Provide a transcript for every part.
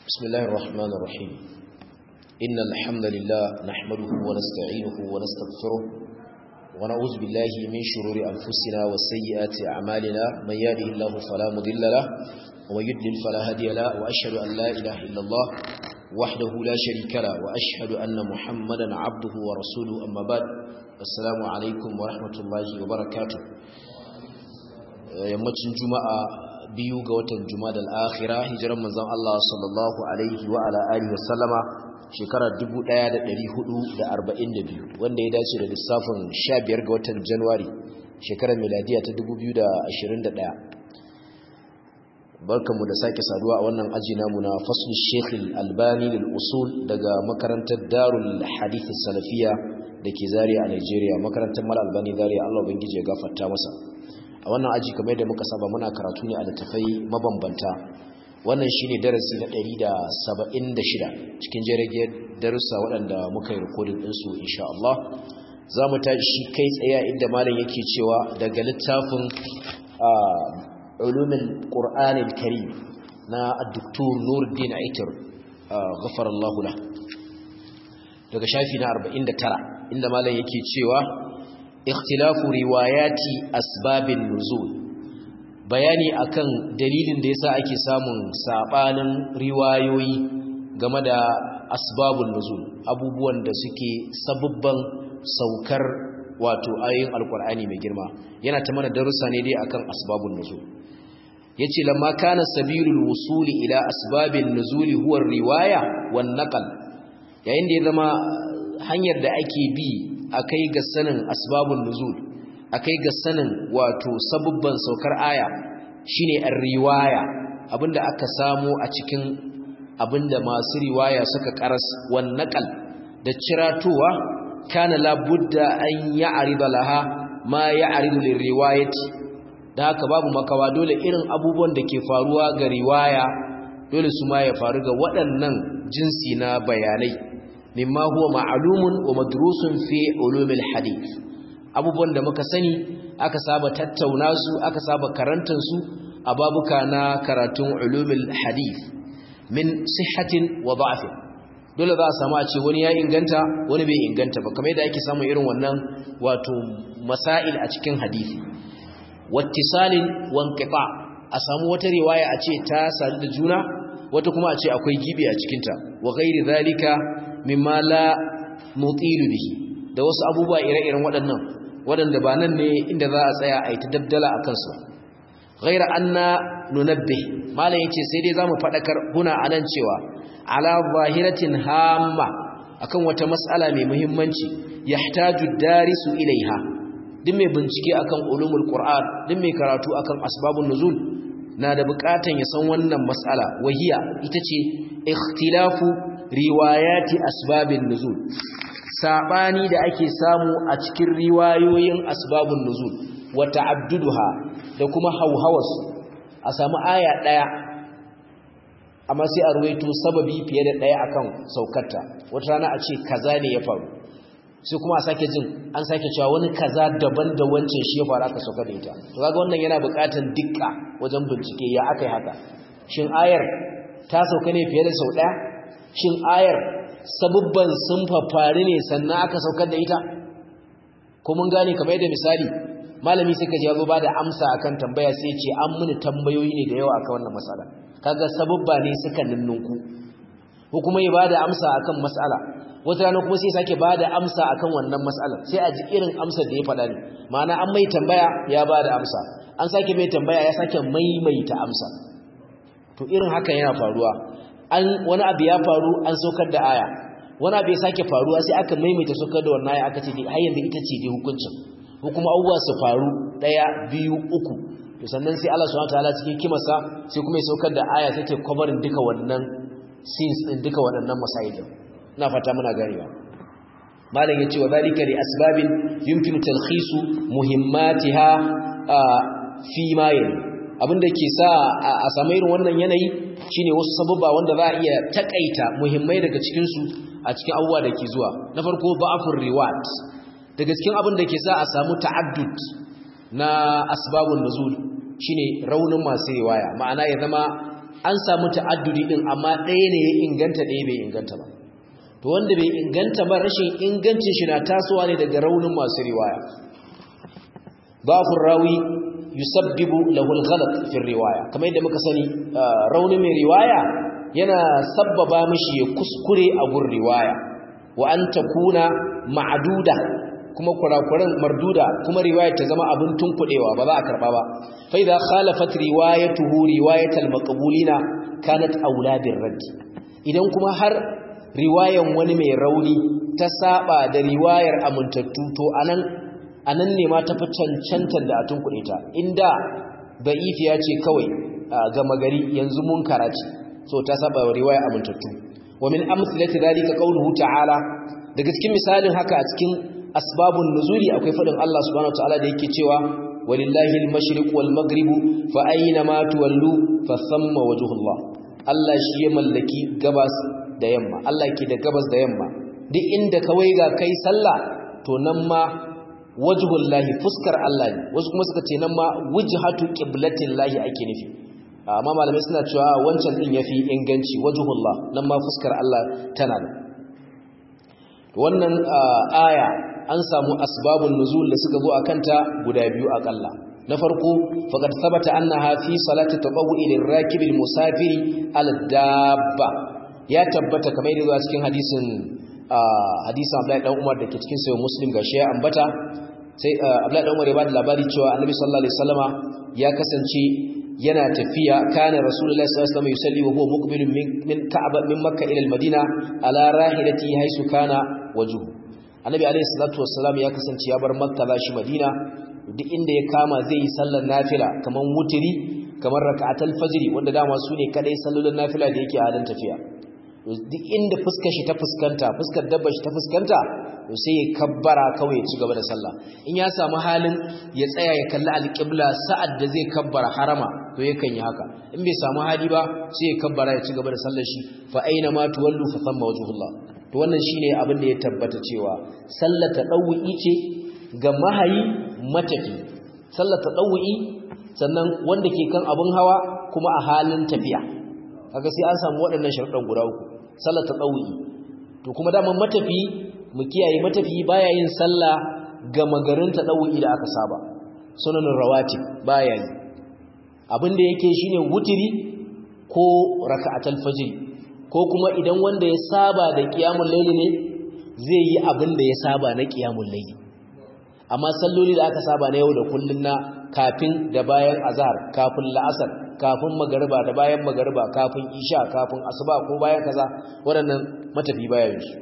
بسم الله الرحمن الرحيم إن الحمد لله نحمده ونستعينه ونستغفره ونعوذ بالله من شرور أنفسنا وسيئات أعمالنا من يهده الله فلا مضل له ومن يضلل فلا هادي له وأشهد أن لا إله إلا الله وحده لا شريك له وأشهد أن محمدا عبده ورسوله أما بعد السلام عليكم ورحمة الله وبركاته yammacin juma'a biyu ga watan juma'a al-akhirah hijiran manzon Allah sallallahu alaihi wa ala alihi wa sallama shekarar 1442 wanda ya dace da lissafin 15 ga watan January shekarar miladiya ta 2021 barkanmu da sake saduwa a wannan aji namu na fasl Sheikh Al-Albani lil usul daga makarantar Darul Hadith Salafiyya dake Zaria a Nigeria makarantar Mal Albani Zaria Allah ubangije ya gafarta masa a wannan aji kamar yadda muka saba muna karatu ne a littafai mabambanta wannan shine darasi na 176 cikin jirage darussa waɗanda muka yi rikodin ɗinsu insha Allah za mu tashi kai tsaye inda malam yake cewa daga littafin ulumin ƙur'anin kari na addoktor nuruddin aitar ghafar Allah daga shafi na 49 inda malam yake cewa ikhtilafu riwayati asbabin nuzul bayani akan dalilin da yasa ake samun sabanin riwayoyi game da asbabun nuzul abubuwan da suke sababban saukar wato ayoyin alkur'ani mai girma yana ta mana darussa ne dai akan asbabun nuzul yace lamma kana sabilul wusuli ila asbabin nuzuli huwa riwaya wan naqal yayin da ya zama hanyar da ake bi akai ga sanin asbabun nuzul akai ga sanin wato sabubban saukar aya shine ar-riwaya abinda aka samu a cikin abinda masu riwaya suka karas wan naqal da ciratuwa kana la budda an ya'rida laha ma ya'ridu lirriwayati da haka babu makawa dole irin abubuwan da ke faruwa ga riwaya dole su ma ya faru ga waɗannan jinsi na bayanai mimma huwa ma'lumun wa madrusun fi ulumil hadith abubuwan da muka sani aka saba tattauna su aka saba karantar su a babuka na karatun ulumil hadith min sihhatin wa da'fin dole za a samu a ce wani ya inganta wani bai inganta ba kamar yadda ake samun irin wannan wato masail a cikin hadisi wattisalin wanqita a samu wata riwaya a ce ta sadu da juna wata kuma a ce akwai gibi a cikinta wa ghairi zalika mimma la nutilu bihi da wasu abubuwa ire-iren waɗannan waɗanda ba nan ne inda za a tsaya a yi ta dabdala a kansu ghaira anna nunabbih malam yace sai dai zamu fadakar huna anan cewa ala zahiratin hamma akan wata mas'ala mai muhimmanci yahtaju darisu ilaiha duk mai bincike akan ulumul qur'an duk mai karatu akan asbabun nuzul na da bukatan ya san wannan mas'ala wahiya ita ce ikhtilafu riwayati asbabin nuzul sabani da ake samu a cikin riwayoyin asbabun nuzul wa ta'adduduha da kuma hauhawarsu a samu aya daya amma sai a ruwaito sababi fiye da daya akan saukarta wata rana a ce kaza ne ya faru sai kuma a sake jin an sake cewa wani kaza daban da wancan shi ya faru aka sauka da ita to kaga wannan yana buƙatar dukka wajen bincike ya akai haka shin ayar ta sauka ne fiye da sau daya shin ayar sabubban sun fafari ne sannan aka saukar da ita ko mun gane kamar yadda misali malami sai ka ji yazo bada amsa akan tambaya sai ce an muni tambayoyi ne da yawa akan wannan mas'ala kaga sabubba ne suka ninnunku ko kuma ya bada amsa akan mas'ala wata rana kuma sai sake bada amsa akan wannan mas'alar sai a ji irin amsar da ya faɗa ne ma'ana an mai tambaya ya bada amsa an sake mai tambaya ya sake maimaita amsa to irin haka yana faruwa an wani abu ya faru an saukar da aya wani abu ya sake faruwa sai aka maimaita saukar da wannan aya aka ce har yanzu ita ce dai hukuncin ko kuma abubuwa su faru daya biyu uku to sannan sai Allah subhanahu wataala cikin kimarsa sai kuma ya saukar da aya sai ta covering duka wannan scenes din duka waɗannan masail ina fata muna ganewa malam yace wa zalika li asbabin yumkinu talkhisu muhimmatiha fi ma yali abinda ke sa a samu irin wannan yanayi shine wasu sababa wanda za a iya takaita muhimmai daga cikin su a cikin abubuwa da ke zuwa na farko ba'afur riwat daga cikin abin da ke sa a samu ta'addud na asbabun nuzul shine raunin masu riwaya ma'ana ya zama an samu ta'addudi din amma ɗaya ne ya inganta ɗaya bai inganta ba to wanda bai inganta ba rashin ingancin shi na tasowa ne daga raunin masu riwaya bafur rawi yusabbibu lahu al-ghalat fi riwaya kamar yadda muka sani raunin mai riwaya yana sabbaba mishi ya kuskure a gun riwaya wa an takuna ma'duda kuma kurakuran marduda kuma riwayar ta zama abin tunkudewa ba za a karba ba fa idza khalafat riwayatuhu riwayatal maqbulina kanat auladir radd idan kuma har riwayan wani mai rauni ta saba da riwayar amintattu to anan anan ne ma tafi cancantar da a tunkuɗe ta inda da'ifiya ce kawai ga magari yanzu mun karaci so ta saba wa riwaya amintattu wa min amsalati dalika qawluhu ta'ala daga cikin misalin haka a cikin asbabun nuzuli akwai fadin Allah subhanahu wataala da yake cewa walillahi al-mashriq wal maghrib fa ayna ma tuwallu fa thamma wajhullah Allah shi ya mallaki gabas da yamma Allah ke da gabas da yamma duk inda kawai ga kai sallah to nan ma wajhullahi fuskar Allah ne wasu kuma suka ce nan ma wujhatu qiblatillahi ake nufi amma malamai suna cewa wancan din yafi inganci wajhullah nan ma fuskar Allah tana da wannan aya an samu asbabun nuzul da suka zo akanta guda biyu akalla na farko faqad thabata annaha fi salati tatawwu'i lirakibil musafiri al dabba ya tabbata kamar yadda zuwa cikin hadisin hadisin Abdullahi dan Umar dake cikin sahih Muslim gashi ya ambata sai Abdullahi dan Umar ya bada labari cewa Annabi sallallahu alaihi wasallama ya kasance yana tafiya kana Rasulullahi sallallahu alaihi wasallam yusalli wa huwa muqbilun min Ka'aba min Makka ila al-Madina ala rahilati haisu kana wajhu Annabi alaihi salatu wassalam ya kasance ya bar Makka za shi Madina duk inda ya kama zai yi sallar nafila kaman wutiri kamar raka'atul fajr wanda dama su ne kadai sallolin nafila da yake halin tafiya duk inda fuskar shi ta fuskanta fuskar dabbar shi ta fuskanta to sai ya kabbara kawai ya ci gaba da sallah in ya samu halin ya tsaya ya kalli alƙibla sa'ad da zai kabbara harama to yakan yi haka in bai samu hali ba sai ya kabbara ya ci gaba da sallar shi fa aina ma tuwallu fa thamma wajhullah to wannan shine abin da ya tabbata cewa sallar tadawwi ce ga mahayi matafi sallar tadawwi sannan wanda ke kan abun hawa kuma a halin tafiya kaga sai an samu waɗannan sharuɗan guda uku sallar tadawwi to kuma daman matafi mu kiyaye matafi baya yin sallah ga magarin tadawwi da aka saba sunanin rawatib baya yi abin da yake shine wutiri ko raka'atul fajr ko kuma idan wanda ya saba da qiyamul layli ne zai yi abin da ya saba na qiyamul layli amma salloli da aka saba na yau da kullun na kafin da bayan azhar kafin la'asar kafin magariba da bayan magariba kafin isha kafin asuba ko bayan kaza waɗannan matafi bayan su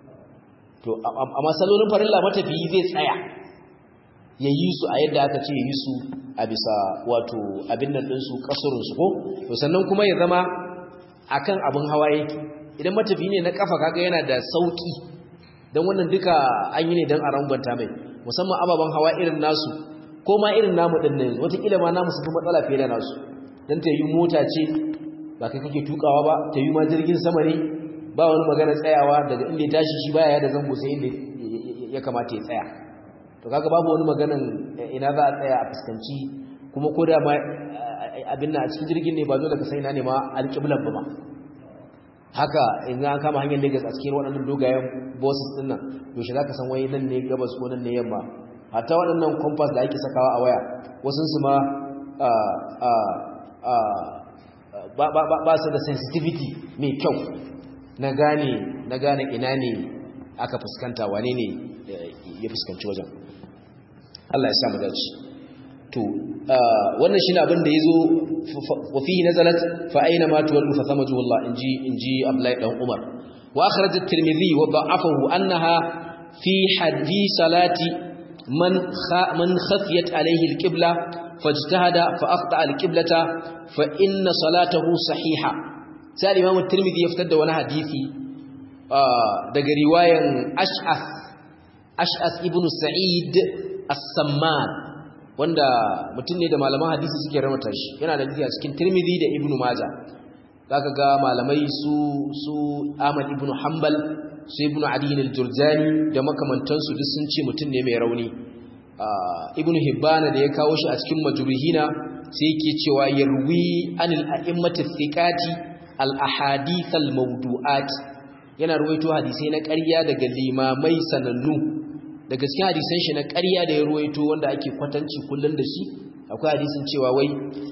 to amma sallolin farilla matafi zai tsaya ya yi su a yadda aka ce yi su a bisa wato abin nan ɗinsu ƙasurinsu ko to sannan kuma ya zama akan abin hawa yake idan matafi ne na kafa kaga yana da sauki don wannan duka an yi ne don a rangwanta mai musamman ababen hawa irin nasu ko ma irin namu ɗin ne wataƙila ma namu su fi matsala fiye da nasu don ta yi mota ce ba kai kake tukawa ba ta yi ma jirgin sama ne ba wani magana tsayawa daga inda ya tashi shi baya da zango sai inda ya kamata ya tsaya to kaga babu wani maganan ina za a tsaya a fuskanci kuma ko da ma abin a cikin jirgin ne ba dole ka sai ina ne ma alƙiblan ba ma haka in an kama hanyar Lagos a cikin waɗannan dogayen bosses din nan yaushe za ka san wai nan ne gabas ko nan ne yamma hatta waɗannan compass da ake sakawa a waya wasu su ma ba su da sensitivity mai kyau na gane na gane ina ne aka fuskanta wane ne ya fuskanci wajen Allah ya samu dace to wannan shine abin da yazo wa fihi nazalat fa aina ma tuwallu fa thamaju Allah inji inji Abdullahi dan Umar wa akhraj at-Tirmidhi wa da'afahu annaha fi hadith salati man man khafiyat alayhi al-qibla fajtahada fa akhta al-qiblata fa inna salatahu sahiha sai Imam at-Tirmidhi ya fitar da wani hadisi daga riwayan Ash'ath Ash'ath ibn Sa'id as-Samman wanda mutum ne da malaman hadisi suke ramata shi yana da hadisi a cikin Tirmidhi da Ibn Majah zaka ga malamai su su Ahmad ibn Hanbal su Ibn Adi al-Jurjani da makamantansu duk sun ce mutum ne mai rauni Ibn Hibban da ya kawo shi a cikin Majruhina sai yake cewa yarwi anil a'immati thiqati al ahadith al mawdu'at yana ruwaito hadisai na ƙarya daga limamai sanannu daga cikin hadisan shi na ƙarya da ya ruwaito wanda ake kwatanci kullun da shi akwai hadisin cewa wai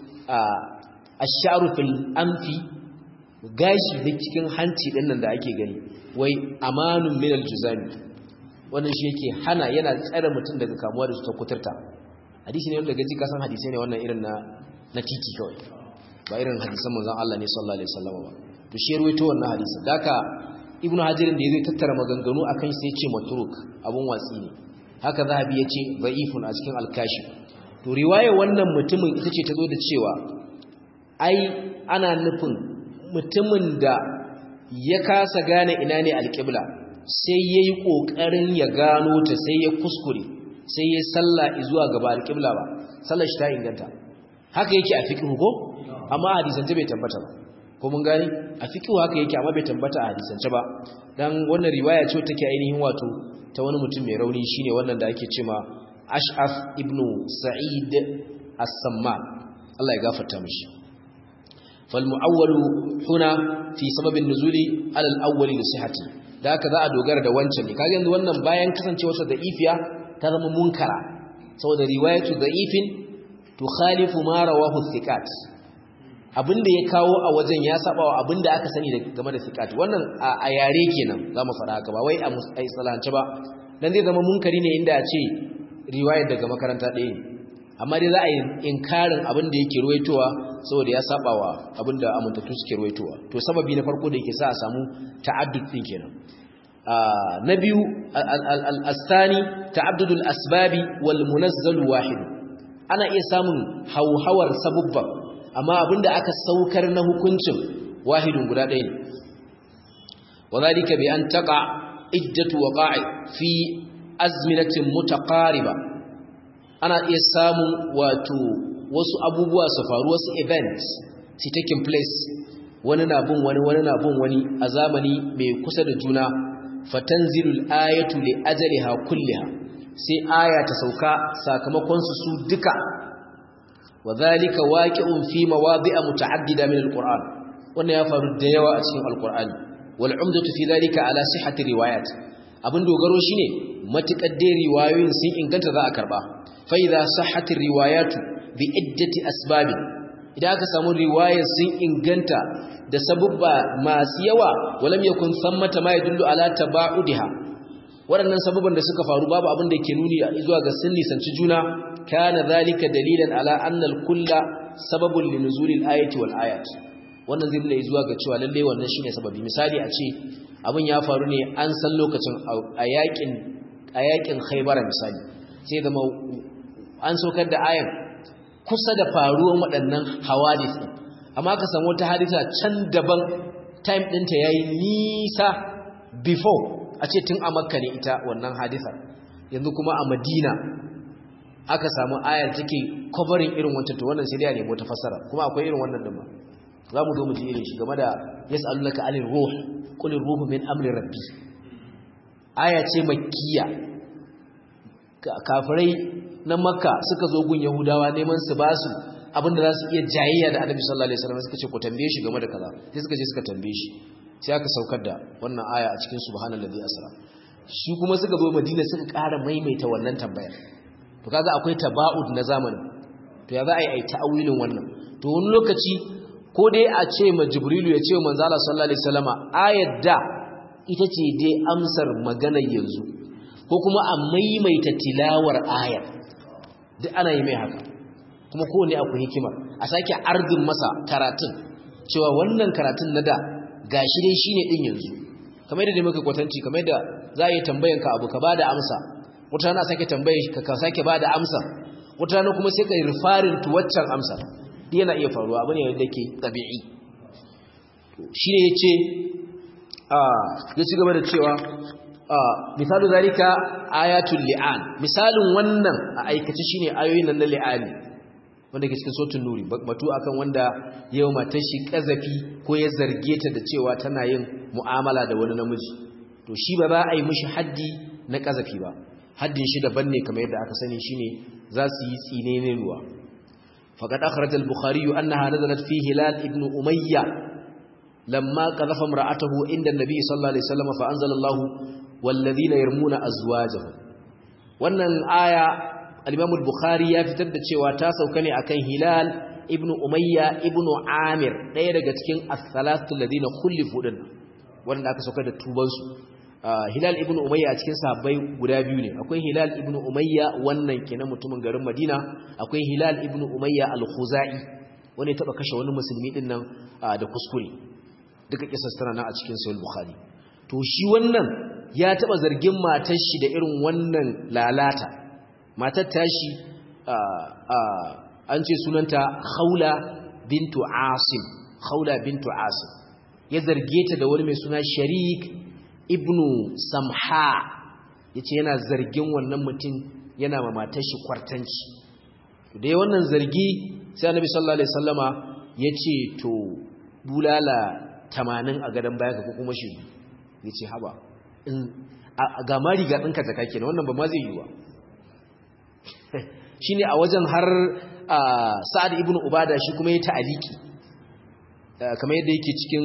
ash-sha'ru fil anfi gashi da cikin hanci din nan da ake gani wai amanun min al-juzami wannan shi yake hana yana tsare mutum daga kamuwa da cutar kuturta hadisi ne wanda gaji kasan hadisai ne wannan irin na na titi kawai ba irin hadisan manzon Allah ne sallallahu alaihi wasallam ba to shi ruwaito wannan hadisi daka ibnu hajirin da yayi tattara maganganu akan sai ya ce matruk abun watsi ne haka zahabi ya ce da'ifun a cikin al-kashif to riwayar wannan mutumin ita ce ta zo da cewa ai ana nufin mutumin da ya kasa gane ina ne alƙibla sai ya yi ƙoƙarin ya gano ta sai ya kuskure sai ya salla zuwa gaba alƙibla ba sallar shi ta inganta haka yake a fiƙihu ko amma hadisance bai tabbata ba ko mun gani a fiƙihu haka yake amma bai tabbata a hadisance ba dan wannan riwaya ce take ainihin wato ta wani mutum mai rauni shine wannan da ake cewa Ash'af ibnu Sa'id as-Samman Allah ya gafarta mishi فالمعول هنا في سبب النزول على الاول لصحته da haka za a dogara da wancan ne kaga yanzu wannan bayan kasancewarsa da ifiya ta zama munkara saboda riwayatu da'ifin tukhalifu ma rawahu thiqat abinda ya kawo a wajen ya saba wa abinda aka sani game da thiqat wannan a yare kenan zamu fara haka ba wai a musalance ba dan zai zama munkari ne inda a ce riwayar daga makaranta ɗaya ne amma dai za a yi inkarin abinda yake ruwaitowa saboda ya saba wa abinda amintattu suke ruwaitowa to sababi na farko da yake sa a samu ta'addud din kenan na biyu al-asani ta'addudul asbabi wal munazzal wahid ana iya samun hauhawar sabubba amma abinda aka saukar na hukuncin wahidun guda ɗaya ne wadhalika bi an taqa iddatu waqa'i fi azminatin mutaqariba ana iya samun wato wasu abubuwa su faru wasu events su taking place wani na bin wani wani na bin wani a zamani mai kusa da juna fatanzilul ayatu li ajaliha kulliha sai aya ta sauka sakamakon su su duka wadhalika waqi'un fi mawadi'a muta'addida min alquran wannan ya faru da yawa a cikin alqur'ani wal umdatu fi dhalika ala sihhati riwayat abin dogaro shine matukar dai riwayoyin sun inganta za a karba fa idza sahhati riwayatu bi iddati asbabi idan aka samu riwayar sun inganta da sabubba masu yawa walam yakun sammata ma yadullu ala tabaudiha waɗannan sabubban da suka faru babu abin da ke nuni zuwa ga sun nisanci juna kana zalika dalilan ala anna al-kulla sababun li nuzuli al-ayati wal ayat wannan zai nuna zuwa ga cewa lalle wannan shine sababi misali a ce abin ya faru ne an san lokacin a yakin a yakin Khaybar misali sai zama an saukar da ayan kusa da faruwan waɗannan hawadis ɗin amma ka samu wata hadisa can daban time ɗinta ya yi nisa before a ce tun a makka ne ita wannan hadisar yanzu kuma a madina aka samu ayar take covering irin wancan to wannan sai dai a nemo ta fassara kuma akwai irin wannan din ma za mu zo mu ji irin shi game da yas'alunaka anir ruh qul ruhu min amri rabbi aya ce makkiya kafirai na makka suka zo gun yahudawa neman su ba su abinda za su iya jayayya da annabi sallallahu alaihi wasallam suka ce ku tambaye shi game da kaza sai suka je suka tambaye shi sai aka saukar da wannan aya a cikin subhanallazi asra shi kuma suka zo madina suka ƙara maimaita wannan tambayar to kaga akwai taba'ud na zamani to ya za a yi ai ta'awilin wannan to wani lokaci ko dai a ce ma jibrilu ya ce wa manzo Allah sallallahu alaihi wasallama ayat da ita ce dai amsar maganar yanzu ko kuma a maimaita tilawar ayar duk ana yi mai haka kuma kowane akwai hikimar a sake ardin masa karatun cewa wannan karatun na da gashi dai shine din yanzu kamar yadda muka kwatanci kamar yadda za a yi tambayan ka abu ka bada amsa wata rana sake tambaye ka ka sake bada amsa wata rana kuma sai ka yi rifarin to waccan amsa duk yana iya faruwa abu ne wanda yake tabi'i shi ne yace a ya ci gaba da cewa misalu zalika ayatul li'an misalin wannan a aikace shine ayoyin nan na li'ani wanda ke cikin sotun nuri batu akan wanda yau matar shi kazafi ko ya zarge ta da cewa tana yin mu'amala da wani namiji to shi ba za a yi mishi haddi na kazafi ba haddin shi daban ne kamar yadda aka sani shine za su yi tsine ne ruwa faqad akhraj al-bukhari annaha nazalat fi hilal ibn umayya lamma qadhafa imra'atahu inda an-nabi sallallahu alaihi wasallam fa anzala Allah walladhina yarmuna azwajahum wannan aya al-imam al-bukhari ya fitar da cewa ta sauka ne akan hilal ibn umayya ibn amir daya daga cikin as-salatu alladhina khulifu din wanda aka sauka da tubansu hilal ibn umayya a cikin sahabbai guda biyu ne akwai hilal ibn umayya wannan kenan mutumin garin madina akwai hilal ibn umayya al-khuzai wanda ya taba kashe wani musulmi din nan da kuskure duka kisar tana nan a cikin sahih bukhari to shi wannan ya taba zargin matar shi da irin wannan lalata matar tashi an ce sunanta khawla bintu asim khawla bintu asim ya zarge ta da wani mai suna sharik ibnu samha yace yana zargin wannan mutum yana ma matar shi kwartanci da wannan zargi sai annabi sallallahu alaihi wasallama yace to bulala 80 a gadan baya ka ko kuma shi yace haba in ga mari ga dinka zaka kenan wannan ba ma zai yi ba shine a wajen har sa'ad ibn ubada shi kuma ya ta'aliki kamar yadda yake cikin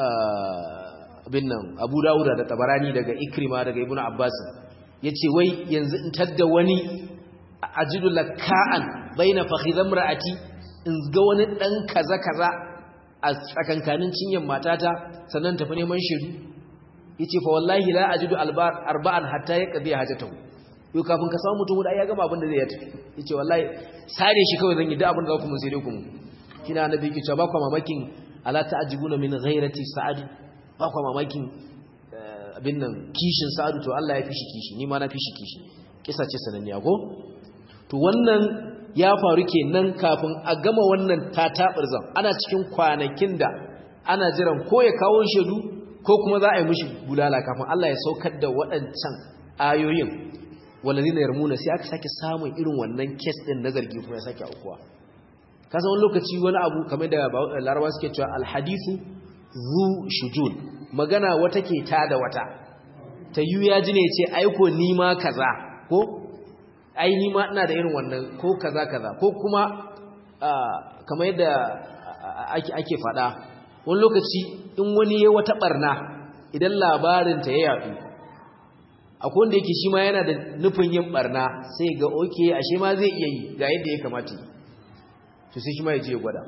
abin nan abu dawuda da tabarani daga ikrima daga ibn abbas ya ce wai yanzu in tadda wani ajidu laka'an baina fakhidham ra'ati in ga wani dan kaza kaza a tsakankanin cinyan matata sannan tafi neman shiru yace fa wallahi la ajidu arba'an hatta yaqdi hajatahu yau kafin ka samu mutum da ya gama abin da zai ya tafi yace wallahi sare shi kawai zan yi da abin da za ku mun sai dai ku mu kina annabi yake cewa ba ku mamakin ala ta'jibuna min ghairati sa'ad ba ku mamakin abin nan kishin sa'ad to Allah ya fishi kishi ni ma na fishi kishi kisa ce sananniya ko to wannan ya faru kenan kafin a gama wannan tatabirzan ana cikin kwanakin da ana jiran ko ya kawo shedu ko kuma za a yi mishi bulala kafin Allah ya saukar da waɗancan ayoyin walladina yarmuna sai aka sake samun irin wannan case din na zargi kuma ya sake aukuwa kasa wani lokaci wani abu kamar da larabawa suke cewa alhadithu zu shujun magana wata ke ta da wata ta yi ya ji ne ce aiko ni ma kaza ko ai ni ma ina da irin wannan ko kaza kaza ko kuma kamar yadda ake ake faɗa wani lokaci in wani ya wata barna idan labarinta ya yaɗu akwai wanda yake shi ma yana da nufin yin barna sai ga oke ashe ma zai iya yi ga yadda ya kamata to sai shi ma ya je ya gwada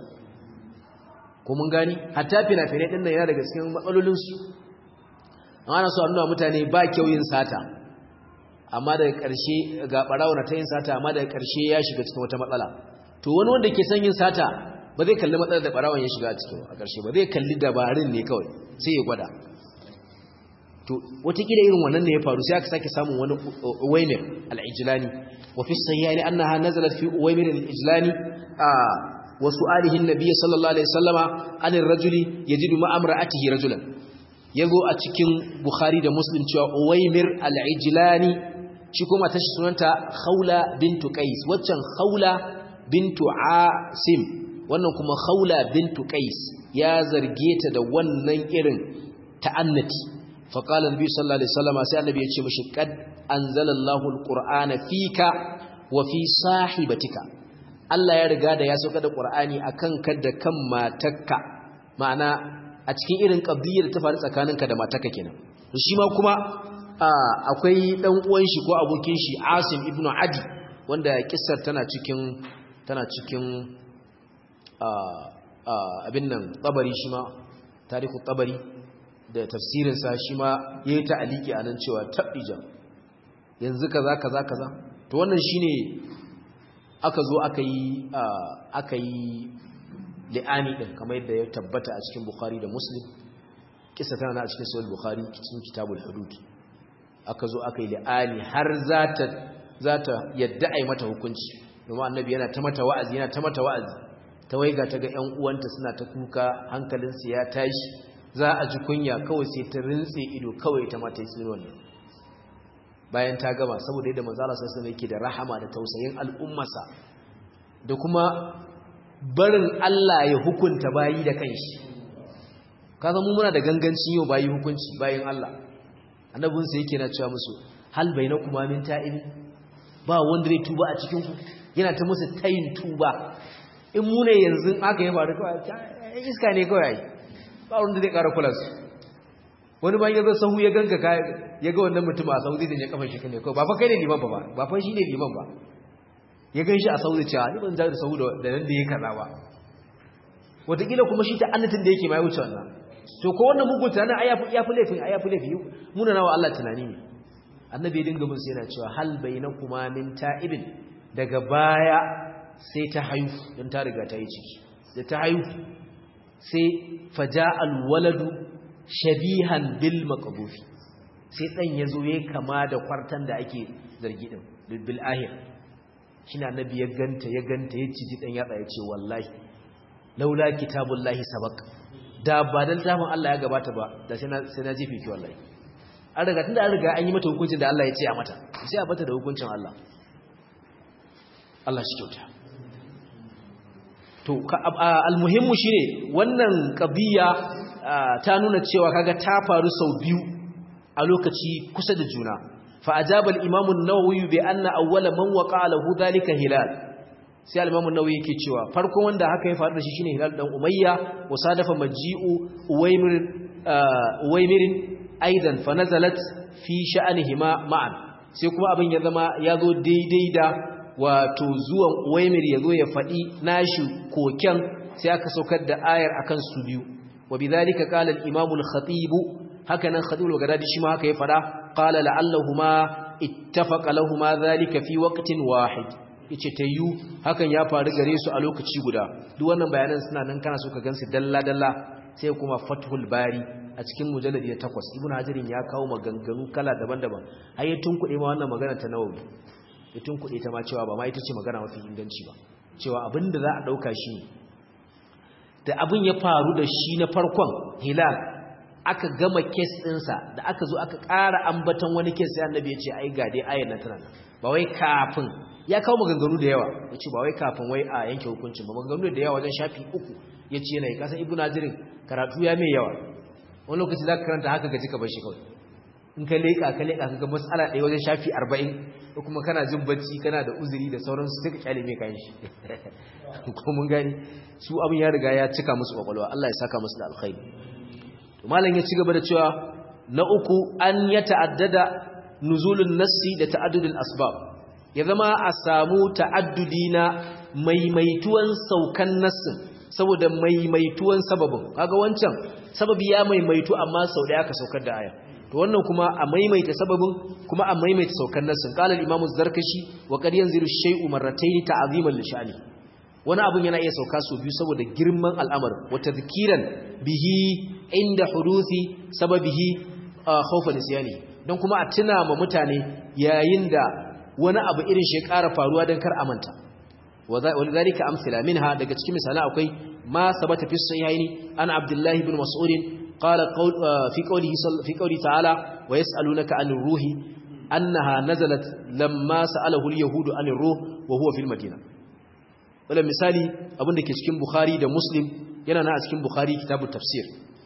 ko mun gani hatta fina-finai ɗin nan yana daga cikin matsalolinsu ana so a nuna mutane ba kyau yin sata amma daga ƙarshe ga ɓarawo na ta yin sata amma daga ƙarshe ya shiga cikin wata matsala to wani wanda ke son yin sata ba zai kalli matsalar da ɓarawon ya shiga a cikin a ƙarshe ba zai kalli dabarun ne kawai sai ya gwada to watakila irin wannan ne ya faru sai aka sake samun wani uwaimir al-ijlani wa fi sayyani annaha nazalat fi uwaimir al-ijlani a wa su'alihi an-nabiy sallallahu alaihi wasallama an ar-rajuli yajidu ma amra'atihi rajulan yazo a cikin bukhari da muslim cewa uwaimir al-ijlani shi kuma tashi sunanta khawla bintu qais waccan khawla bintu asim wannan kuma khawla bintu qais ya zarge ta da wannan irin ta'annati فقال النبي صلى الله عليه وسلم sai annabi ya ce mishi qad anzalallahu alqur'ana fika wa fi sahibatika Allah ya riga da ya sauka da qur'ani akan ka da kan matarka ma'ana a cikin irin qadiyar ta faru tsakaninka da matarka kenan to shi ma kuma akwai dan uwan shi ko abokin shi Asim ibn Adi wanda kissar tana cikin tana cikin abin nan tabari shi ma tarihu tabari da tafsirinsa shi ma ya yi ta'aliki a nan cewa taɓija yanzu kaza kaza kaza to wannan shi ne aka zo aka yi aka yi li'ani ɗin kamar yadda ya tabbata a cikin bukhari da muslim kisa tana a cikin sahih bukhari cikin kitabul hudud aka zo aka yi li'ani har za ta yadda a yi mata hukunci domin annabi yana ta mata wa'azi yana ta mata wa'azi ta waiga ta ga 'yan uwanta suna ta kuka hankalinsu ya tashi za a ji kunya kawai sai ta rintse ido kawai ta mata yi wannan bayan ta gama saboda yadda manzala sassan yake da rahama da tausayin al'ummarsa da kuma barin Allah ya hukunta bayi da kanshi ka zama muna da gangancin yau bayi hukunci bayan Allah annabinsa yake na cewa musu hal bai na kuma min ta'ibi ba wanda zai tuba a cikinku yana ta musu tayin tuba in mu ne yanzu aka yi faru kawai iska ne kawai ba wanda zai ƙara kula su wani ba ya zo sahu ya ganka ka ya ga wannan mutum a sahu zai ya kafa shi ne kawai ba fa kai ne liman ba ba ba fa shi ne liman ba ya gan shi a sahu da cewa ni ban da sahu da nan da ya kaza ba wataƙila kuma shi ta annatin da yake ma ya wuce wannan to ko wannan mugun tunanin ai ya fi laifin ai ya fi laifi muna nawa Allah tunani ne annabi ya dinga mun sai yana cewa hal bainakuma min ta'ibin daga baya sai ta haihu don ta riga ta yi ciki da ta haihu sai faja alwaladu shabihan bil maqbufi sai dan yazo yayi kama da kwartan da ake zargi din bil ahir shine annabi ya ganta ya ganta ya ciji dan yatsa ya ce wallahi laula kitabullahi sabaq da ba dan tafin Allah ya gabata ba da sai na sai na jifi ki wallahi an riga tunda an riga an yi mata hukuncin da Allah ya ce a mata sai a bata da hukuncin Allah Allah shi kyauta to almuhimmu shine wannan qadiya ta nuna cewa kaga ta faru sau biyu a lokaci kusa da juna fa ajaba al-imam an-nawawi bi anna awwala man waqa'a lahu dhalika hilal sai al-imam an-nawawi yake cewa farkon wanda haka ya faru da shi shine hilal dan umayya wa sadafa maji'u uwaymir uwaymir aidan fa nazalat fi sha'anihima ma'an sai kuma abin ya zama ya zo daidai da wato zuwan uwaimir ya zo ya faɗi nashi koken sai aka saukar da ayar akan su biyu wa bidhalika qala al-imam al-khatib haka nan khatib al-baghdadi shi ma haka ya fada qala la'allahuma ittafaqa lahumu dhalika fi waqtin wahid yace tayyu hakan ya faru gare su a lokaci guda duk wannan bayanan suna nan kana so ka gansu dalla dalla sai kuma fathul bari a cikin mujalladi ya takwas ibnu hajarin ya kawo maganganu kala daban-daban har ya tunkuɗe ma wannan magana ta nawawi ya tunkuɗe ta ma cewa ba ma ita ce magana mafi inganci ba cewa abin da za a ɗauka shi da abin ya faru da shi na farkon hilal aka gama kes ɗinsa da aka zo aka ƙara ambaton wani kes sai annabi ya ce ai ga dai ayar na tana ba wai kafin ya kawo maganganu da yawa ya ce ba wai kafin wai a yanke hukuncin ba maganganu da yawa wajen shafi uku ya ce yana yi kasan ibu nazirin karatu ya mai yawa wani lokaci za ka karanta haka gaji ka bar shi kawai in ka leƙa ka leƙa ka ga matsala ɗaya wajen shafi arba'in ko kuma kana jin bacci kana da uzuri da sauransu sai ka kyale mai kayan shi ko mun gani su abin ya riga ya cika musu kwakwalwa Allah ya saka musu da alkhairi to malam ya ci gaba da cewa na uku an ya ta'addada nuzulun nassi da ta'addudul asbab ya zama a samu ta'addudi na maimaituwan saukan nassin saboda maimaituwan sababin kaga wancan sababi ya maimaitu amma sau da aka saukar da aya to wannan kuma a maimaita sababin kuma a maimaita saukan nassin qala al-imamu zarkashi wa qad yanzilu shay'u marratayn ta'ziman li sha'ni wani abun yana iya sauka su biyu saboda girman al'amarin wa tadhkiran bihi inda huduthi sababihi khawfa nisyani don kuma a tuna ma mutane yayin da wani abu irin shi ƙara faruwa don kar amanta walidhalika amsila minha daga cikin misalan akwai ma sabata fi sahihaini an abdullahi ibn mas'ud قال قول في قوله في قوله تعالى ويسألونك عن الروح أنها نزلت لما سأله اليهود عن الروح وهو في المدينة ولا مثالي abin da ke cikin Bukhari da Muslim yana na a cikin Bukhari kitabut tafsir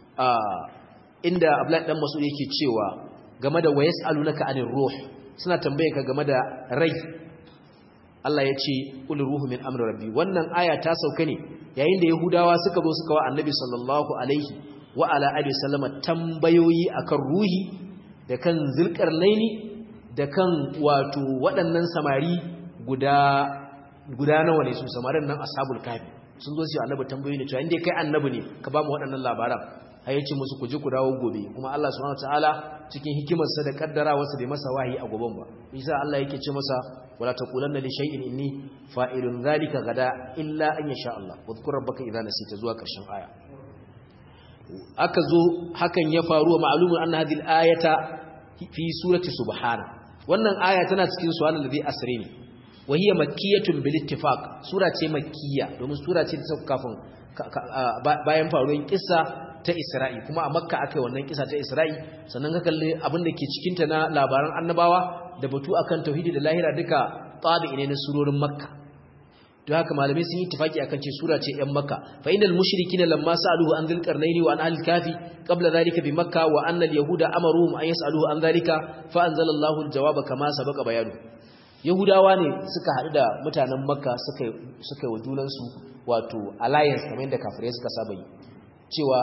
inda Abdullah dan Mas'ud yake cewa game da wayasalunaka anir ruh suna tambaye ka game da rai Allah ya ce qul ruhu min amri rabbi wannan aya ta sauka ne yayin da Yahudawa suka zo suka wa Annabi sallallahu alaihi wa ala alihi sallama tambayoyi akan ruhi da kan zulkarnaini da kan wato waɗannan samari guda guda nawa ne su samarin nan ashabul kafi sun zo su annabi tambayoyi ne cewa inda kai annabi ne ka ba mu waɗannan labaran har yace musu ku je ku dawo gobe kuma Allah subhanahu wataala cikin hikimarsa da kaddarawarsa bai masa wahayi a goben ba isa Allah yake ce masa wala taqulanna li shay'in inni fa'ilun dhalika gada illa an yasha Allah wadhkur rabbaka idza nasita zuwa karshen aya aka zo hakan ya faru wa ma'lumun anna hadhihi al-ayata fi surati subhana wannan aya tana cikin suwanan da zai asire ne wa hiya makkiyatun bil ittifaq sura ce makkiya domin sura ce ta kafin bayan faruwar kissa ta Isra'i kuma a Makka akai wannan kissa ta Isra'i sannan ka kalli abin da ke cikin ta na labaran annabawa da batu akan tauhidi da lahira duka tabi ne na surorin Makka don haka malamai sun yi tafaki akan ce sura ce yan makka fa innal mushrikina lamma sa'aluhu an dhil qarnaini wa an al kafi qabla dhalika bi makka wa anna al yahuda amaruhum an yas'aluhu an dhalika fa anzala Allahu al jawaba kama sabaqa bayanu yahudawa ne suka haɗu da mutanen makka suka suka wa junansu wato alliance kamar yadda kafirai suka saba yi cewa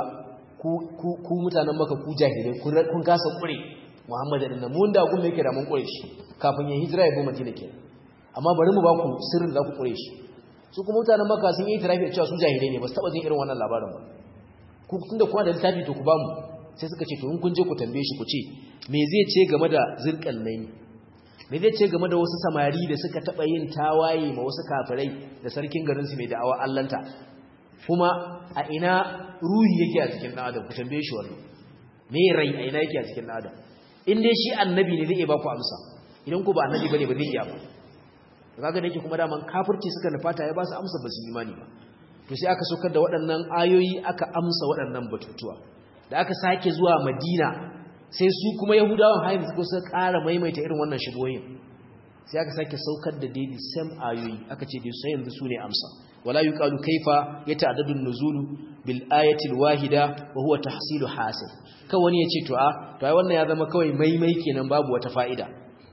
ku mutanen makka ku jahilai kun kasa kure muhammadu dinnan mun da gun yake da mun kure shi kafin ya hijira ya bi madina kenan amma bari mu ba ku sirrin da ku kure shi su kuma mutanen makka sun yi tirafi cewa su jahilai ne ba su taba jin irin wannan labarin ba ku tunda kuma da littafi to ku ba mu sai suka ce to in kun je ku tambaye shi ku ce me zai ce game da zirkan nan me zai ce game da wasu samari da suka taba yin tawaye ma wasu kafirai da sarkin garin su mai da'awa allanta kuma a ina ruhi yake a cikin dan adam ku tambaye shi wannan me rai a ina yake a cikin dan adam in dai shi annabi ne zai iya ba ku amsa idan ku ba annabi bane ba zai iya ba kaga da yake kuma daman kafirci suka nufata ya ba su amsa ba su imani ba to sai aka saukar da waɗannan ayoyi aka amsa waɗannan batutuwa da aka sake zuwa madina sai su kuma yahudawan hayin suka suka ƙara maimaita irin wannan shigoyin sai aka sake saukar da daidai sam ayoyi aka ce dai sai yanzu su ne amsa wala yuqalu kaifa yata'addadu an-nuzulu bil ayati al-wahida wa huwa tahsilu hasil ka wani ya ce to a to ai wannan ya zama kawai maimai kenan babu wata fa'ida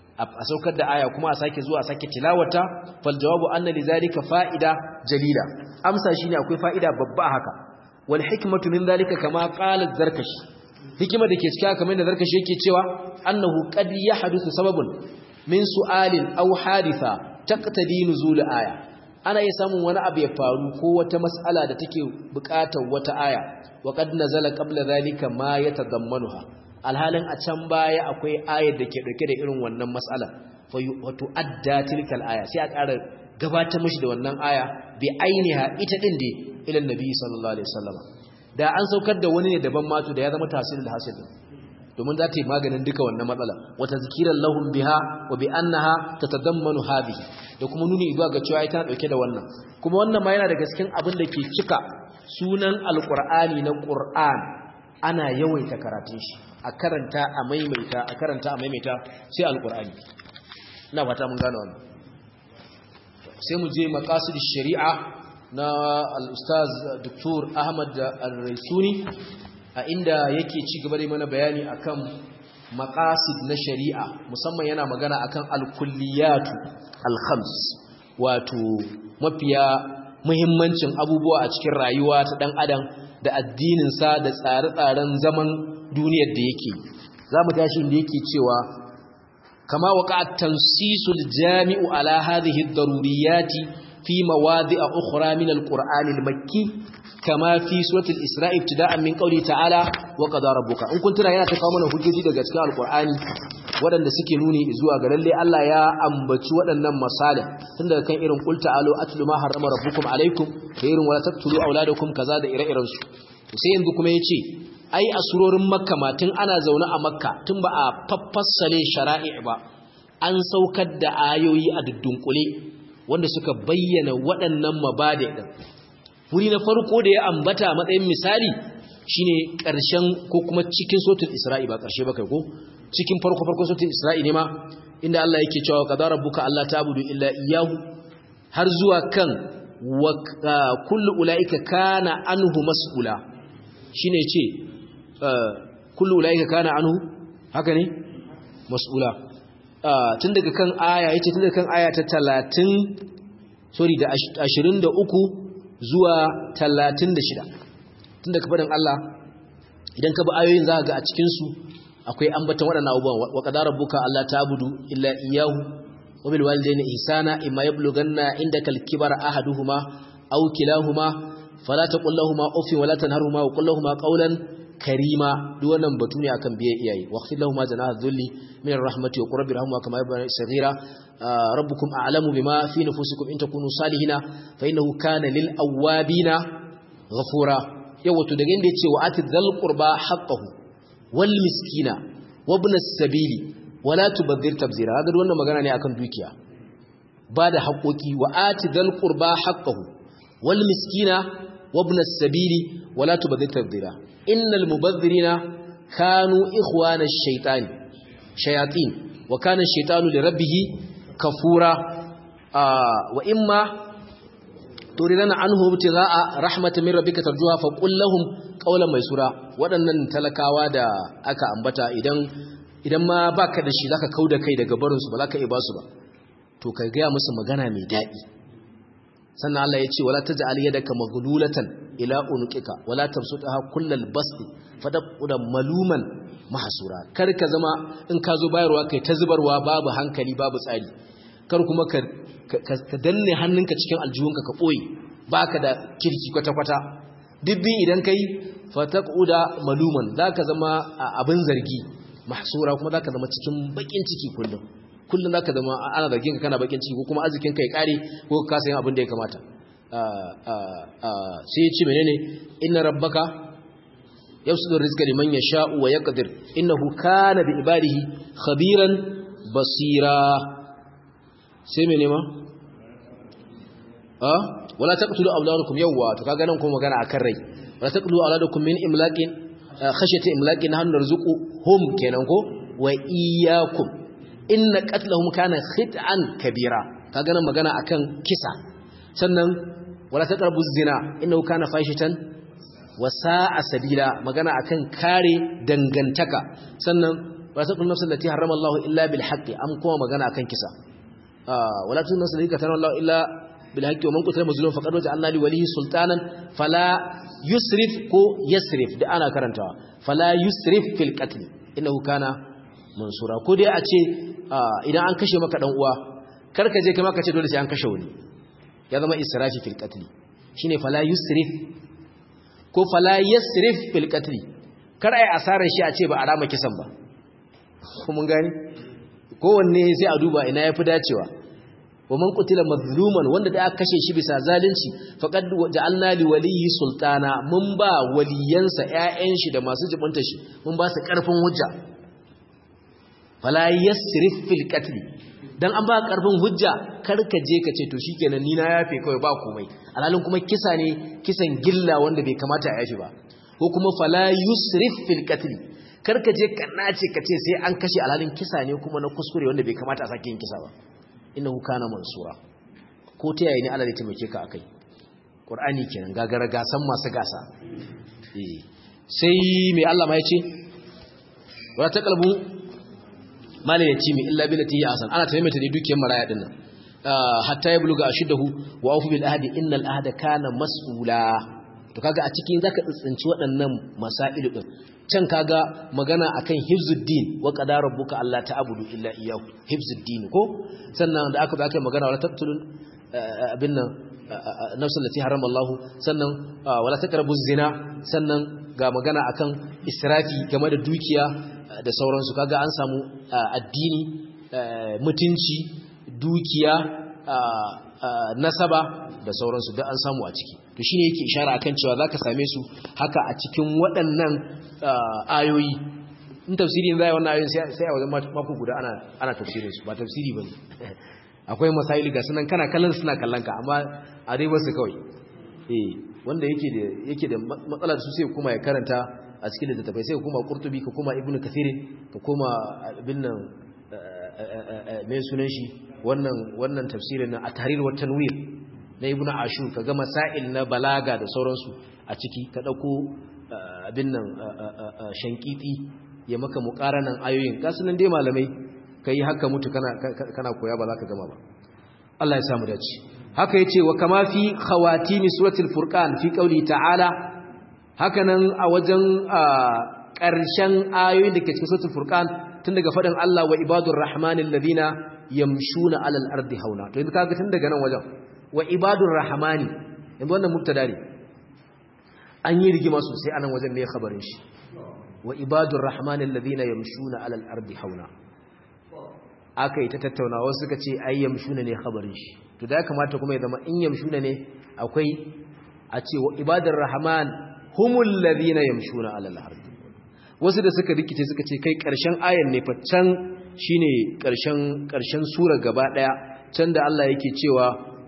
a saukar da aya kuma a sake zuwa a sake tilawata fal jawabu anna lidhalika fa'ida jalila amsa shine akwai fa'ida babba haka wal hikmatu min dhalika kama qala zarkashi hikima dake cikin kamar da zarkashi yake cewa annahu qad yahduthu sababun min su'alin aw haditha taqtadi nuzul aya ana iya samun wani abu ya faru ko wata mas'ala da take buƙatar wata aya wa qad nazala qabla dhalika ma yatadammanuha alhalin a can baya akwai ayar da ke dauke da irin wannan mas'ala wato adda tilkal aya sai a ƙara gabatar mishi da wannan aya bi ainiha ita din da ilan nabi sallallahu alaihi wasallam da an saukar da wani ne daban matu da ya zama tasirin hasil domin za ta yi maganin duka wannan matsala wata zikiran lahum biha wa bi annaha tatadammanu hadhihi da kuma nuni zuwa ga cewa ita dauke da wannan kuma wannan ma yana daga cikin abin da ke cika sunan alqur'ani na qur'an ana yawaita karatun shi a karanta a maimaita a karanta a maimaita sai alqur'ani ina fata mun gane wannan sai mu je maqasid shari'a na al-ustaz Dr. Ahmad Al-Raisuni a inda yake ci gaba da mana bayani akan maqasid na shari'a musamman yana magana akan al-kulliyatu al-khams wato mafiya muhimmancin abubuwa a cikin rayuwa ta dan adam da addinin sa da tsare-tsaren zaman duniyar da yake zamu tashi inda yake cewa kama waqa'a tansisul jami'u ala hadhihi ad-daruriyati fi mawadi'a ukhra min al-qur'an al-makki kama fi suratul isra'i ibtida'an min qawli ta'ala wa qadara rabbuka in kun tuna yana ta kawo mana hujjoji daga cikin al-qur'ani waɗanda suke nuni zuwa ga lalle Allah ya ambaci waɗannan masalih tun daga kan irin qul ta'alu atlu ma harrama rabbukum alaikum da irin wala taqtulu auladakum kaza da ire-iren su to sai yanzu kuma yace ai a surorin makka ma tun ana zaune a makka tun ba a faffassale shara'i ba an saukar da ayoyi a dudunkule wanda suka bayyana waɗannan mabada din wuri na farko da ya ambata matsayin misali shine ƙarshen ko kuma cikin sotul isra'i ba ƙarshe ba kai ko cikin farko farko sotul isra'i ne ma inda Allah yake cewa qadara rabbuka alla ta'budu illa iyyahu har zuwa kan wa kullu ulaika kana anhu mas'ula shine ce kullu ulaika kana anhu haka ne mas'ula tun daga kan aya yace tun daga kan aya ta 30 sorry da 23 zuwa 36 tun daga fadin Allah idan ka bi ayoyin za ka ga a cikin su akwai ambatan waɗannan abubuwan wa qadara rabbuka alla ta'budu illa iyyahu wa bil walidayni ihsana imma yablughanna indakal kibara ahaduhuma aw kilahuma fala taqul lahumu uffin wala tanharhuma wa qul lahumu qawlan karima duk wannan batu ne akan biye iyaye waqfil lahumu janaha dhulli min rahmati wa qur rabbi rahmuhuma kama yabna saghira rabbukum a'lamu bima fi nufusikum in takunu salihina fa innahu kana lil awabina ghafura yawa to daga inda yace wa atid dhal qurba haqqahu wal miskina wa ibn as-sabili wala tubadhir tabzira hada wannan magana ne akan dukiya ba da haƙoƙi wa atid dhal qurba haqqahu wal miskina wa ibn as-sabili wala tubadhir tabzira innal mubadhirina kanu ikhwana ash-shaytan shayatin wa kana ash-shaytanu li rabbih kafura wa imma turidana anhu ibtigha'a rahmatin min rabbika tarjuha fa qul lahum qawlan maysura wadannan talakawa da aka ambata idan idan ma baka da shi zaka kauda kai daga barin su ba zaka iya basu ba to ka gaya musu magana mai daɗi sannan Allah ya ce wala taj'al yadaka maghlulatan ila unuqika wala tabsutha kullal basti fadaqud maluman mahsura kar ka zama in ka zo bayarwa kai ta zubarwa babu hankali babu tsari kar kuma ka ka danne hannunka cikin aljihunka ka boye baka da kirki kwata kwata dibbi idan kai fataquda maluman zaka zama abin zargi mahsura kuma zaka zama cikin bakin ciki kullum kullum zaka zama ana zargin ka kana bakin ciki ko kuma arzikin ka ya kare ko ka sayin abin da ya kamata sai ya ce menene inna rabbaka yabsutu rizqa liman yasha'u wa yaqdir innahu kana bi ibadihi khabiran basira sai menene ma ah wala taqtulu awladakum yawwa to kaga nan kuma magana akan rai wala taqtulu awladakum min imlaqin khashyati imlaqin nahnu narzuquhum kenan ko wa iyyakum inna qatlahum kana khit'an kabira kaga nan magana akan kisa sannan wala taqrabu zina innahu kana fahishatan wa sa'a sabila magana akan kare dangantaka sannan wala taqrabu nafsan allati harrama Allah illa bil haqqi am kuma magana akan kisa wala taqrabu nafsan allati harrama Allah illa bil haqqi wa man qutila mazluman faqad waja'alna li walihi sultanan fala yusrif ko yasrif da ana karantawa fala yusrif fil qatl innahu kana mansura ko dai a ce idan an kashe maka dan uwa karka je kai maka ce dole sai an kashe wani ya zama israfi fil qatl shine fala yusrif ko fala yasrif fil qatl kar ai asarar shi a ce ba a rama kisan ba ko mun gani kowanne sai a duba ina yafi dacewa wa man qutila mazluman wanda da aka kashe shi bisa zalunci faqad ja'alna li waliyyi sultana mun ba waliyansa ƴaƴan shi da masu jibunta shi mun ba su karfin hujja fala yasrif fil qatl dan an ba karfin hujja karka je ka ce to shikenan ni na yafe kawai ba komai alhalin kuma kisa ne kisan gilla wanda bai kamata a yafe ba ko kuma fala yusrif fil qatl karka je ka nace ka ce sai an kashe alhalin kisa ne kuma na kuskure wanda bai kamata a sake yin kisa ba innahu kana mansura ko ta yayi ne Allah zai taimake ka akai Qur'ani kenan gagara gasan masu gasa eh sai mai Allah ma yace wala taqalbu mala yatimi illa billati hi asan ana taimata da dukiyar maraya din nan hatta yabluga ashiddahu wa awfu bil ahdi innal ahda kana mas'ula to kaga a cikin zaka tsitsinci waɗannan masailu din can kaga magana akan hifzuddin wa qadara rabbuka alla ta'budu illa iyyahu hifzuddin ko sannan da aka aka magana wala taqtulun abin nan nafsul lati harama Allah sannan wala taqrabu zina sannan ga magana akan israfi game da dukiya da sauransu kaga an samu addini mutunci dukiya nasaba da sauransu da an samu a ciki to shine yake ishara akan cewa zaka same su haka a cikin waɗannan ayoyi in tafsiri zai wannan ayoyin sai a wajen mako guda ana ana tafsirin su ba tafsiri bane akwai masaili ga sunan kana kallon suna kallon ka amma a dai wasu kawai eh wanda yake da yake da matsala da su sai kuma ya karanta a cikin littattafai sai kuma qurtubi ka kuma ibnu kathir ka kuma ibn nan mai sunan shi wannan wannan tafsirin na at-tahrir wa tanwir na ibnu ashur ka ga masail na balaga da sauransu a ciki ka dauko abin nan shankiti ya maka muqaranan ayoyin kasu nan dai malamai kai haka mutu kana kana koya ba za ka gama ba Allah ya samu dace haka yace wa kama fi khawatimi suratul furqan fi qawli ta'ala haka nan a wajen ƙarshen ayoyin da ke cikin suratul furqan tun daga fadin Allah wa ibadur rahmanil ladina yamshuna alal ardi hauna to yanzu kaga tun daga nan wajen wa ibadur rahmani yanzu wannan mubtada ne an yi rigima sosai anan wajen me khabarin shi wa ibadur rahmanil ladina yamshuna alal ardi hauna aka yi ta tattauna wasu suka ce ai yamshuna ne khabarin shi to da ya kamata kuma ya zama in yamshuna ne akwai a ce wa ibadur rahman humul ladina yamshuna alal ardi wasu da suka rikice suka ce kai karshen ayan ne fa can shine karshen karshen sura gaba daya can da Allah yake cewa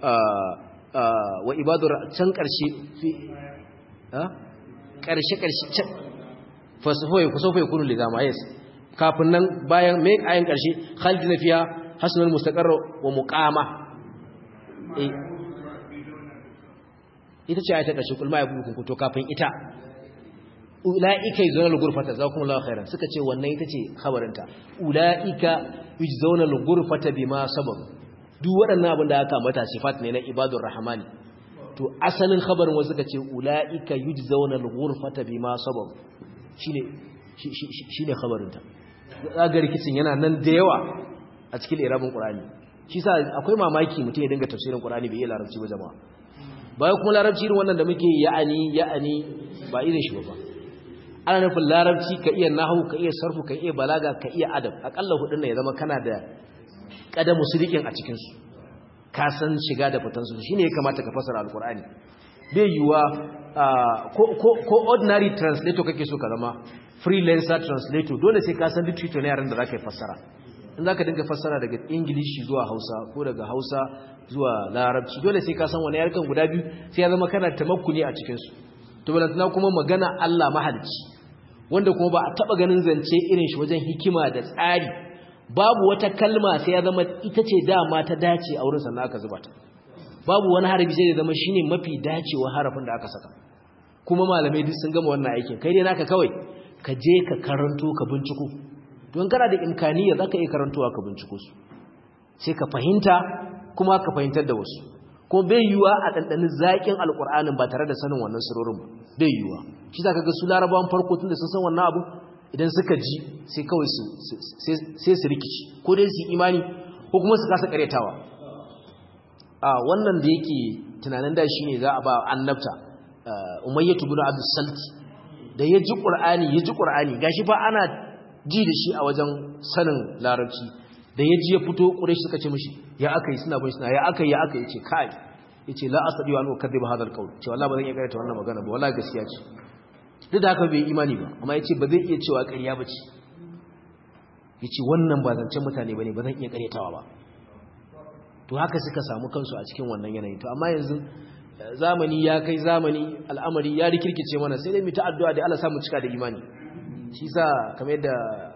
wa ibadur can karshe fi ha karshe karshe fasahoyi kusofa yakunu lidama yes kafin nan bayan mai ayin karshe khalidina fiha hasanul mustaqarra wa muqama eh ita ce ayata karshe kulma ya buku to kafin ita ulaika yuzawna al-ghurfata jazakumullahu khairan suka ce wannan ita ce khabarinta ulaika yuzawna al-ghurfata bima sabab duk waɗannan abin da aka mata sifat ne na ibadur rahmani to asalin khabarin wasu suka ce ulaika yujzauna al-ghurfata bima sabab shine shine khabarin ta ga rikicin yana nan da yawa a cikin irabin qur'ani shi sa akwai mamaki mutum ya dinga tafsirin qur'ani bai iya larabci ba jama'a bayan kuma larabci irin wannan da muke ya'ani ya'ani ba irin shi ba ana nufin larabci ka iya nahu ka iya sarfu ka iya balaga ka iya adab akalla hudun ne ya zama kana da kadamu sidikin a cikin su ka san shiga da fitan su shine ya kamata ka fasara alqur'ani bai yiwa ko ordinary translator kake so ka zama freelancer translator dole sai ka san literature ne yaran da zaka fassara in zaka dinga fassara daga english zuwa hausa ko daga hausa zuwa larabci dole sai ka san wani yarkan guda biyu sai ya zama kana tamakkuni a cikin su to balantana kuma magana Allah mahalicci wanda kuma ba a taba ganin zance irin shi wajen hikima da tsari babu wata kalma sai ya zama ita ce dama ta dace a wurin sannan aka zuba ta babu wani harafi sai ya zama shine mafi dacewa harafin da aka saka kuma malamai duk sun gama wannan aikin kai dai naka kawai ka je ka karanto ka binciko don kana da imkaniya zaka iya karantowa ka binciko su sai ka fahimta kuma ka fahimtar da wasu ko bai yiwa a dandanin zakin alqur'anin ba tare da sanin wannan surorin ba bai yiwa shi zaka ga su larabawan farko tunda sun san wannan abu idan suka ji sai kawai su sai su rikici ko dai su imani ko kuma su kasa karyatawa a wannan da yake tunanin da shine za a ba annabta umayyatu bin abdus salti da ya ji qur'ani ya ji qur'ani gashi fa ana ji da shi a wajen sanin larabci da ya ji ya fito quraish suka ce mishi ya akai suna bin suna ya akai ya akai yace kai yace la asadi wa an ukadiba hadal qawl ce wallahi ba zan iya karyata wannan magana ba wallahi gaskiya ce duk da haka bai imani ba amma yace ba zai iya cewa ƙarya bace yace wannan ba zancen mutane bane ba zan iya karyatawa ba to haka suka samu kansu a cikin wannan yanayi to amma yanzu zamani ya kai zamani al'amari ya rikirkice mana sai dai mu ta addu'a da Allah samu cika da imani shi sa kamar yadda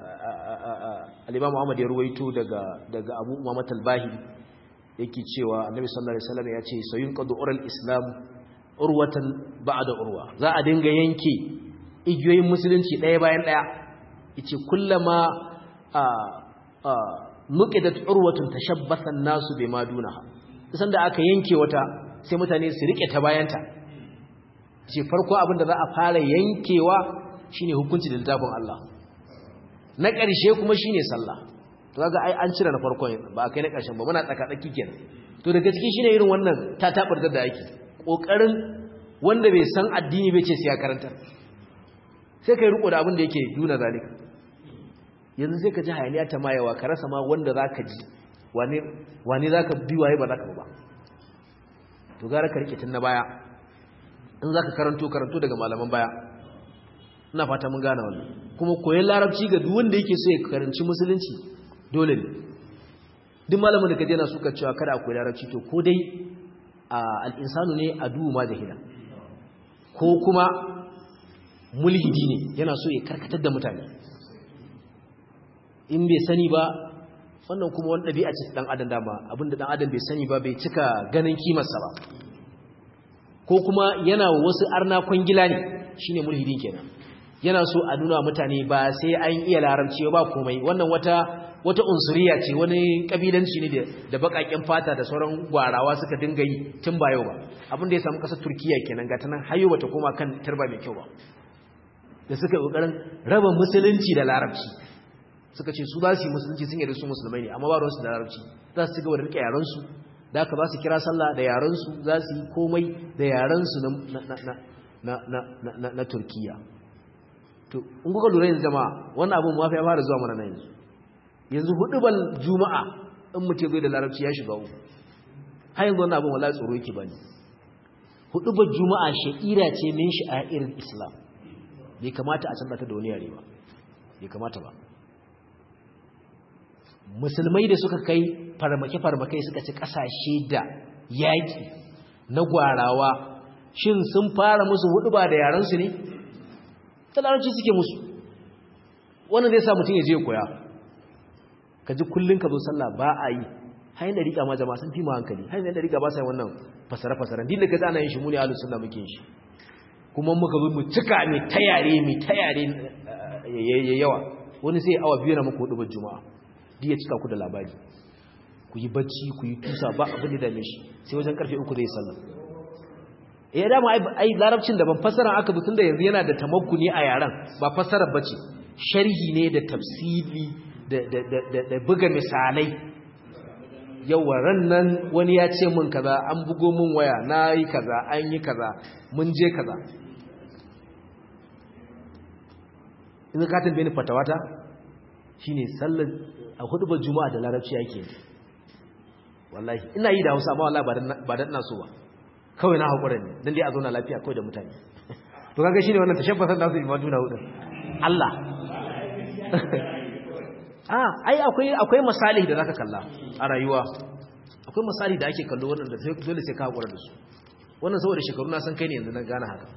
al-Imam Muhammad ya ruwaito daga daga Abu Muhammad al-Bahili yake cewa Annabi sallallahu alaihi wasallam ya ce sayun qadu ural islam urwatan ba'da urwa za a dinga yanke igiyoyin musulunci ɗaya bayan ɗaya yace kullama a a nuqidat urwatun tashabbasa an-nasu bima dunaha san da aka yanke wata sai mutane su rike ta bayanta ce farko abin da za a fara yankewa shine hukunci da littafin Allah na ƙarshe kuma shine sallah to kaga ai an cire na farkon ba kai na ƙarshen ba muna tsaka tsaki kenan to daga cikin shine irin wannan ta tabarda da ake kokarin wanda bai san addini bai ce sai ya karanta sai kai riko da abin da yake nuna zalika yanzu sai ka ji hayaniya ta mayawa ka rasa ma wanda zaka ji wane wane zaka bi waye ba zaka ba to gara ka rike tun na baya in zaka karanto karanto daga malaman baya ina fata mun gane wannan kuma koyon larabci ga duk wanda yake so ya karanci musulunci dole ne duk malamin da kaje na suka cewa kada a koyi larabci to ko dai al-insanu ne adu ma jahila ko kuma mulhidi ne yana so ya karkatar da mutane in bai sani ba wannan kuma wani ɗabi'a ce ɗan adam dama abinda ɗan adam bai sani ba bai cika ganin kimarsa ba ko kuma yana wasu arna kwangila ne shine mulhidin kenan yana so a nuna mutane ba sai an iya larabci ba komai wannan wata wata unsuriya ce wani kabilanci ne da bakaken fata da sauran gwarawa suka dinga yi tun ba yau ba abin da ya samu kasar turkiya kenan ga tanan hayo bata koma kan turba mai kyau ba da suka kokarin raba musulunci da larabci suka ce su za su yi musulunci sun yi da su musulmai ne amma ba ruwansu da larabci za su ci gaba da rike yaransu da aka ba su kira sallah da yaransu za su yi komai da yaransu na turkiya to in kuka lura yanzu jama'a wannan abin mafi ya fara zuwa mana na yanzu yanzu hudubal juma'a in mutum zai da larabci ya shiga uku har yanzu wannan abin wala tsoro yake bane hudubal juma'a sha'ira ce min sha'irin islam bai kamata a canza ta da wani yare ba bai kamata ba musulmai da suka kai farmake-farmake suka ci kasashe da yaƙi na gwarawa shin sun fara musu hudu ba da yaransu ne talarci suke musu wannan zai sa mutum ya je koya ka ji kullum ka zo sallah ba a yi hain da riƙa ma jama'a sun fi ma hankali hain da riƙa ba sa yi wannan fasara-fasara din da ka ana yin shi muni ahlus sunna muke shi kuma muka zo mu cika mai tayare mai tayare yawa wani sai awa biyu na muku hudu ba juma'a duk ya cika ku da labari ku ku yi bacci ku yi tusa ba abin da dame shi sai wajen karfe uku zai sallah eh dama ai larabcin da ban fassara aka bi tunda yanzu yana da tamakkuni a yaran ba fassarar bace sharhi ne da tafsiri da da da da buga misalai yawa ran nan wani ya ce min kaza an bugo min waya nayi kaza an yi kaza mun je kaza in ka tambaye ni fatawata shine sallar a hudubar juma'a da larabci yake wallahi ina yi da Hausa amma wallahi ba dan ina so ba kawai na hakura ne dan dai a zauna lafiya kawai da mutane to kaga shine wannan tashabbasan da su imanu na hudun Allah ah ai akwai akwai misali da zaka kalla a rayuwa akwai misali da ake kallo wannan da dole sai ka hakura da su wannan saboda shekaru na san kai ne yanzu na gane haka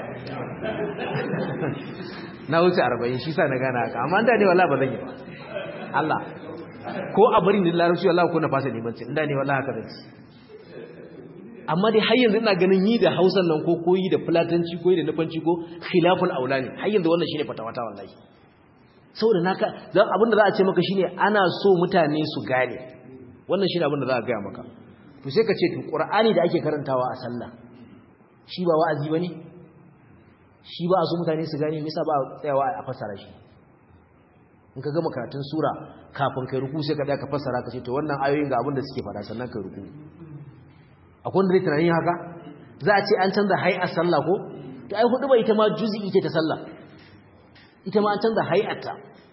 na wuce 40 shi sa na gane haka amma da ne wallahi ba zan yi ba Allah ko a bari ni larabci wallahi ko na fasa neman ce inda ne wallahi haka zan ci amma dai har yanzu ina ganin yi da Hausan nan ko koyi da Fulatanci ko yi da Nufanci ko khilaful aula ne har yanzu wannan shine fatawata wallahi saboda naka dan abin da za a ce maka shine ana so mutane su gane wannan shine abin da za a ga maka to sai ka ce to Qur'ani da ake karantawa a sallah shi ba wa'azi bane shi ba a so mutane su gane me yasa ba tsayawa a fassara shi in ka gama karatun sura kafin kai ruku sai ka da ka fassara ka ce to wannan ayoyin ga abin da suke fara sannan kai ruku akwai wanda zai tunanin haka za a ce an canza hay'ar sallah ko to ai hudu ba ita ma juz'i ce ta sallah ita ma an canza hay'arta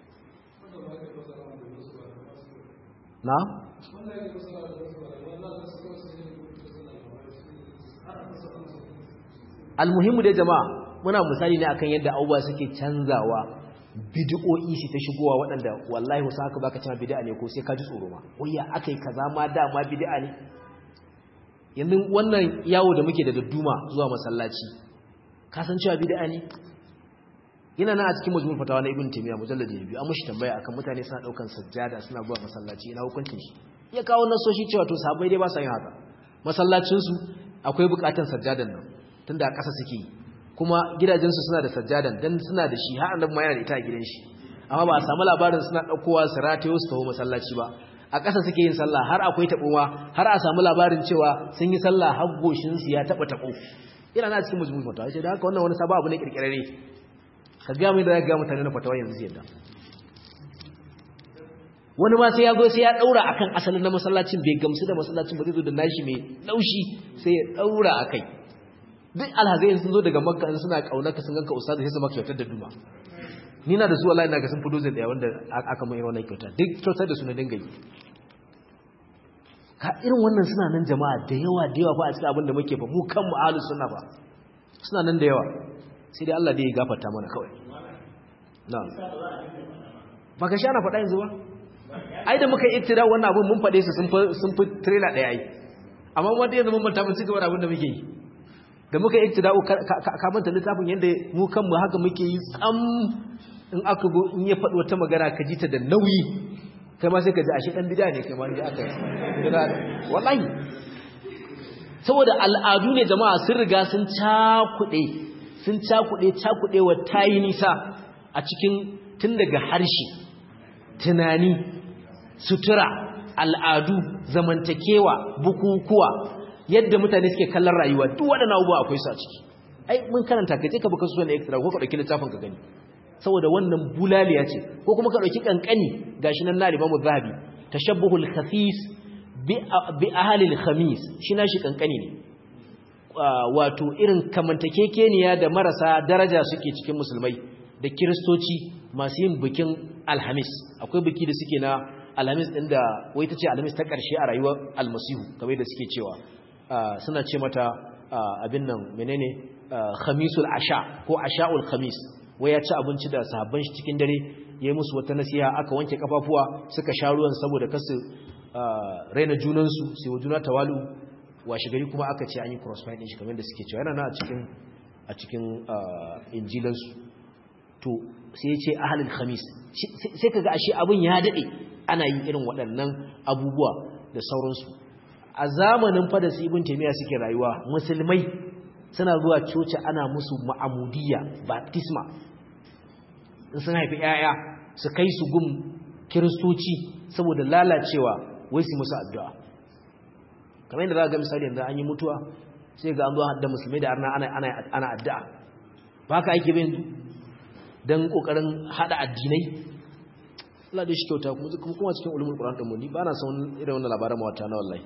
na almuhimmu dai jama'a muna misali ne akan yadda abubuwa suke canzawa bid'o'i shi ta shigowa waɗanda wallahi wasu haka baka cewa bid'a ne ko sai ka ji tsoro ma wayya akai kaza ma dama bid'a ne yanzu wannan yawo da muke da dadduma zuwa masallaci ka san cewa bid'a ne yana nan a cikin majmu'ul fatawa na ibn taymiya mujallad biyu an mushi tambaya akan mutane suna daukan sajjada suna zuwa masallaci ina hukuncin shi ya kawo nasoshi cewa to sahabbai dai ba sa yin haka masallacin su akwai bukatun sajjadan nan tunda a ƙasa suke yi kuma gidajensu suna da sajjadan dan suna da shi har annabi ma yana da ita a gidan shi amma ba a samu labarin suna daukowa su ratayo su taho masallaci ba a ƙasa suke yin sallah har akwai taɓowa har a samu labarin cewa sun yi sallah har goshin su ya taɓa taɓo ina na cikin mujmul fatawa ce da haka wannan wani sabon abu ne kirkirare ka ga mai da ga mutane na fatawa yanzu yadda wani ma sai ya zo sai ya daura akan asalin na masallacin bai gamsu da masallacin ba zai zo da nashi mai laushi sai ya daura akai duk alhazai sun zo daga makka in suna kaunarka sun ganka ustaz sai su maka kyautar da duma ni na da su wallahi naga sun fi dozin daya wanda aka mai wannan kyauta duk kyautar da su na dinga yi ka irin wannan suna nan jama'a da yawa da yawa fa a cikin abin da muke fa mu kanmu ahlus sunna ba suna nan da yawa sai dai Allah dai ya gafarta mana kawai na'am ba ka sha na faɗa yanzu ba ai da muka ittira wannan abin mun faɗe su sun fi sun fi trailer ɗaya ai amma wanda yanzu mun manta mun ci gaba da abin da muke yi da muka yi iktida'u ka manta littafin yadda mu kanmu haka muke yi tsam in aka go in ya faɗi wata magana ka ji ta da nauyi kai ma sai ka ji ashe ɗan bida ne kai ma ji aka wallahi saboda al'adu ne jama'a sun riga sun cakuɗe sun cakuɗe cakuɗe wa tayi nisa a cikin tun daga harshe tunani sutura al'adu zamantakewa bukukuwa yadda mutane suke kallon rayuwa duk waɗannan abubuwa akwai su a ciki ai mun karanta ka je ka baka sunan extra ko ka dauki littafin ka gani saboda wannan bulaliya ce ko kuma ka dauki kankani gashi nan na Imam Zahabi tashabbuhul khafis bi bi ahli al-khamis shi na shi kankani ne wato irin kamantakekeniya da marasa daraja suke cikin musulmai da kiristoci masu yin bikin alhamis akwai biki da suke na alhamis din da wai ta ce alhamis ta ƙarshe a rayuwar almasihu kamar da suke cewa suna ce mata abin nan menene khamisul asha ko asha'ul khamis wai ya ci abinci da sahabban shi cikin dare yayi musu wata nasiha aka wanke kafafuwa suka sha ruwan saboda kasu raina junan su sai wa juna tawalu washe gari kuma aka ce an yi crossfire din shi kamar da suke cewa yana na a cikin a cikin injilan su to sai ya ce ahlul khamis sai kaga ashe abin ya dade ana yin irin waɗannan abubuwa da sauransu a zamanin fada su ibn taymiya suke rayuwa musulmai suna zuwa coci ana musu ma'amudiyya baptisma in sun haifi yaya su kai su gum kiristoci saboda lalacewa wai su musu addu'a kamar yadda za ga misali yanzu an yi mutuwa sai ga an zo da musulmai da arna ana ana addu'a ba ka ake bin dan kokarin hada addinai Allah da shi kyauta kuma kuma cikin ulumul qur'an din mu ni ba na son irin wannan labaran mawata na wallahi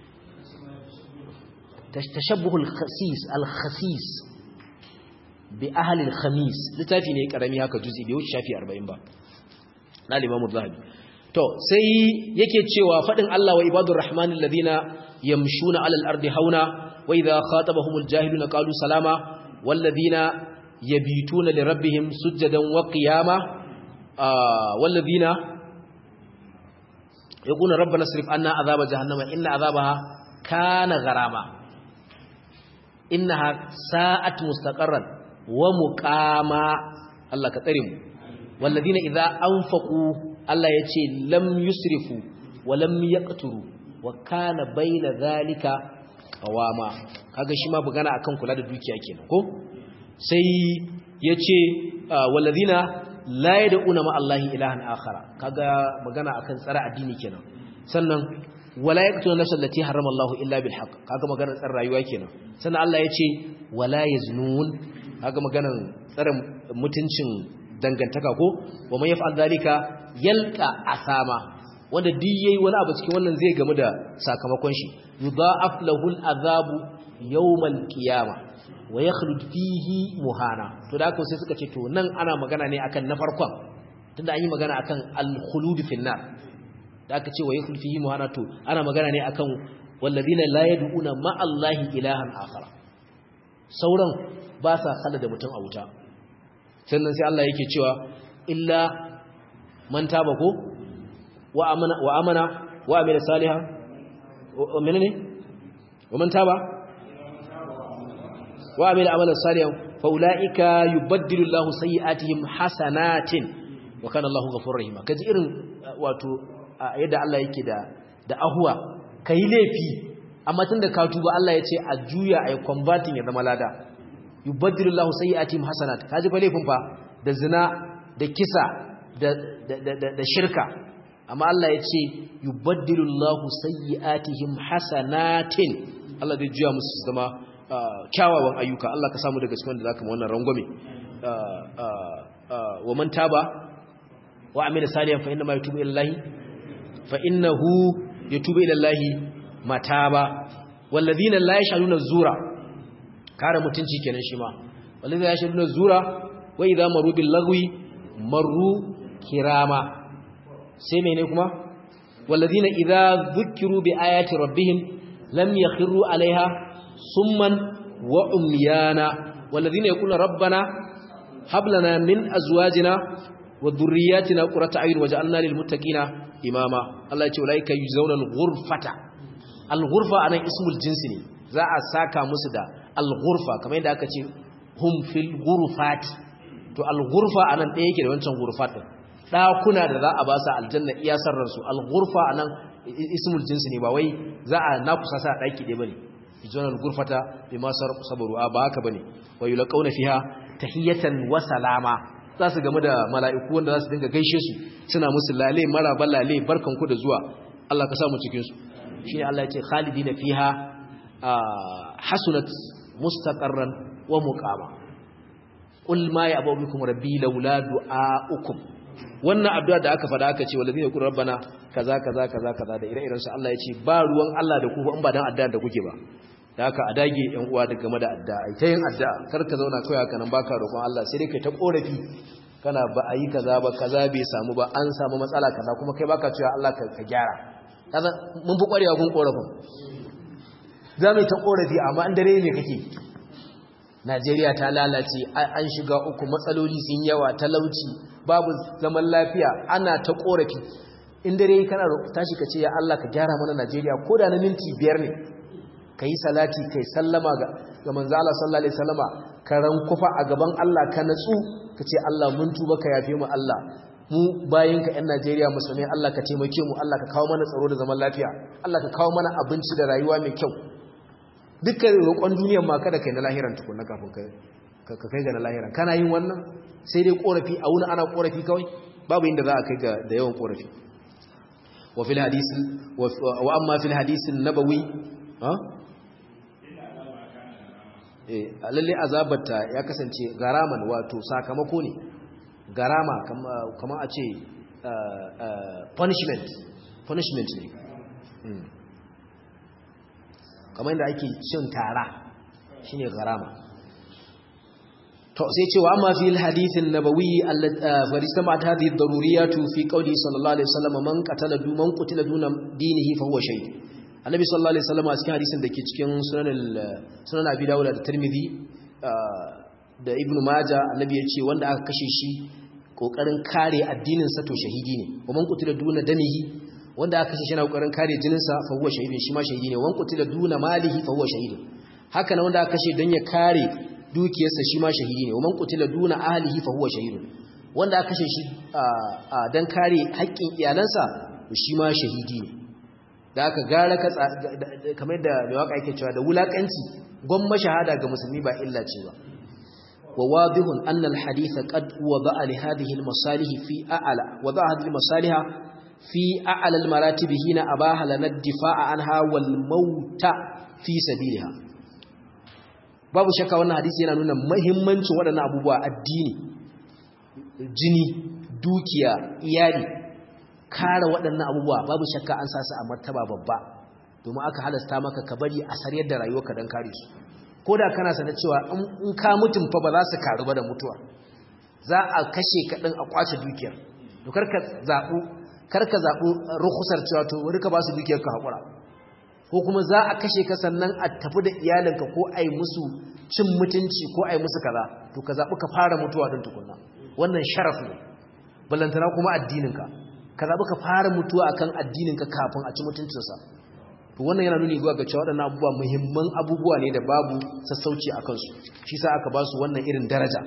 tashabbuhul khasis al khasis bi ahli al khamis litafi ne karami haka juzi bai wuce shafi 40 ba na limamu zahabi to sai yake cewa fadin Allah wa ibadur rahmanil ladina yamshuna alal ardi hauna wa idha khatabahumul jahiluna qalu salama wal ladina yabituna li rabbihim sujadan wa qiyama wal ladina yaquluna rabbana srif anna azaba jahannama inna azabaha kana gharama innaha sa'at mustaqarran wa muqama Allah ka tsare mu walladina idza anfaqu Allah yace lam yusrifu wa lam yaqturu wa kana baina zalika qawama kaga shi ma bugana akan kula da dukiya kenan ko sai yace walladina la yad'una ma Allahi ilahan akhara kaga magana akan tsara addini kenan sannan wala yaqtulu nafsan allati harrama Allah illa bil haqq kaga magana tsara rayuwa kenan sannan Allah yace wala yaznun kaga maganan tsara mutuncin dangantaka ko wa man yaf'al zalika yalqa asama wanda duk yayi wani abu cikin wannan zai gamu da sakamakon shi yudha'af lahu al'azabu yawmal qiyamah wa yakhlud fihi muhana to da sai suka ce to nan ana magana ne akan na farkon tunda an yi magana akan al-khulud fil nar da aka ce wa yakhlud fihi muhana to ana magana ne akan walladina la yad'una ma allahi ilahan akhar sauran ba sa kalla da mutum a wuta sannan sai Allah yake cewa illa man taba ko wa amana wa amana wa amila salihan wa menene wa man taba wa amila amalan salihan fa ulaika yubaddilu Allahu sayyi'atihim hasanatin wa kana Allahu ghafurur rahim kaji irin wato yadda Allah yake da da ahwa kai laifi amma tunda ka tuba Allah ya ce a juya ai converting ya zama lada yubaddilu Allahu sayyi'atihim hasanat kaji fa laifin fa da zina da kisa da da da shirka amma Allah ya ce yubaddilu Allahu sayyi'atihim hasanatin Allah zai juya musu zama kyawawan ayyuka Allah ka samu daga cikin da zaka mu wannan rangwame wa man taba wa amila salihan fa inna ma yatubu ila Allah fa innahu yatubu ila Allah mataba walladhina la yashhaduna zura kare mutunci kenan shi ma walladhina yashhaduna zura wa idha maru bil lagwi maru kirama sai mene kuma walladhina idha dhukiru bi ayati rabbihim lam yakhiru alaiha summan wa umyana walladhina yaquluna rabbana hab lana min azwajina wa dhurriyyatina qurrata a'yun waj'alna lil muttaqina imama Allah ya ce ulaika yuzawna al-ghurfata al-ghurfa anan ismul jinsi ne za a saka musu da al-ghurfa kamar yadda aka ce hum fil ghurfati to al-ghurfa anan ɗaya yake da wancan ghurfat din dakuna da za a ba su aljanna iya sarran su al-ghurfa anan ismul jinsi ne ba wai za a nakusa sa daki ɗaya bane yuzawna al-ghurfata bima sabaru ba haka bane wa yulqauna fiha tahiyatan wa salama za su game da mala'iku wanda za su dinga gaishe su suna musu lale maraba lale barkanku da zuwa Allah ka samu cikinsu shi ne Allah ya ce khalidi na fiha hasunat mustaqarran wa muqama qul ma ya abubukum rabbi laula du'aukum wannan addu'a da aka fada aka ce walladina yaqulu rabbana kaza kaza kaza kaza da ire-iren su Allah ya ce ba ruwan Allah da ku ba in ba dan addu'a da kuke ba da haka a dage yan uwa da game da addu'a ai ta yin addu'a kar ka zauna kai haka nan baka roƙon Allah sai dai kai ta korafi kana ba a yi kaza ba kaza bai samu ba an samu matsala kaza kuma kai baka cewa Allah ka gyara kaza mun fi kwarewa kun korafin za mu ta korafi amma an dare ne kake Najeriya ta lalace an shiga uku matsaloli sun yawa talauci babu zaman lafiya ana ta korafi in dare kana tashi ka ce ya Allah ka gyara mana Najeriya ko da na minti biyar ne ka yi salati ka yi sallama ga manzo Allah sallallahu alaihi wasallama ka rankufa a gaban Allah ka natsu ka ce Allah mun tuba ka yafe mu Allah mu bayin ka ƴan Najeriya musulmai Allah ka taimake mu Allah ka kawo mana tsaro da zaman lafiya Allah ka kawo mana abinci da rayuwa mai kyau dukkan roƙon duniyar ma kada kai na lahiran tukunna kafin ka ka kai ga na lahiran kana yin wannan sai dai korafi a wuni ana korafi kawai babu inda za a kai ga da yawan korafi wa fil hadith wa amma fil hadith an-nabawi ha eh lalle azabata ya kasance garaman wato sakamako ne garama kamar a ce punishment punishment ne kamar yadda ake cin tara shine garama to sai cewa amma fi alhadithin nabawi faristama ta hadhihi daruriyatu fi qawli sallallahu alaihi wasallam man qatala du man qutila duna dinihi fa huwa shahid annabi sallallahu alaihi wasallam a cikin hadisin dake cikin sunan sunan abi dawud da tirmidhi da ibnu majah annabi ya ce wanda aka kashe shi kokarin kare addinin sa to shahidi ne wa man qutila duna damihi wanda aka kashe shi na kokarin kare jinin sa fa huwa shahidin shi ma shahidi ne wa man qutila duna malihi fa huwa shahidin haka nan wanda aka kashe dan ya kare dukiyarsa shi ma shahidi ne wa man qutila duna ahlihi fa huwa shahidun wanda aka kashe shi dan kare haƙƙin iyalansa shi ma shahidi ne da aka gara ka kamar da mai waka yake cewa da wulakanci gwamma shahada ga musulmi ba illa ce ba وواضح أن الحديث قد وضع لهذه المصالح في أعلى وضع هذه المصالح في أعلى المراتب هنا أباها لنا الدفاع عنها والموت في سبيلها babu shakka wannan hadisi yana nuna muhimmancin waɗannan abubuwa addini jini dukiya iyali kare waɗannan abubuwa babu shakka an sa su a martaba babba domin aka halasta maka ka bari a sariyar da rayuwarka don kare su ko da kana sana cewa in ka mutum fa ba za su karu ba da mutuwa za a kashe kaɗan a kwace dukiyar to karka zaɓu karka zaɓu rukusar cewa to wani ka ba su dukiyar ka haƙura ko kuma za a kashe ka sannan a tafi da iyalinka ko a yi musu cin mutunci ko a yi musu kaza to ka zaɓi ka fara mutuwa don tukunna wannan sharaf ne ballantana kuma addininka ka zaɓi ka fara mutuwa akan addininka kafin a ci mutuncinsa to wannan yana nuni ga cewa waɗannan abubuwa muhimman abubuwa ne da babu sassauci a kansu shi sa aka ba su wannan irin daraja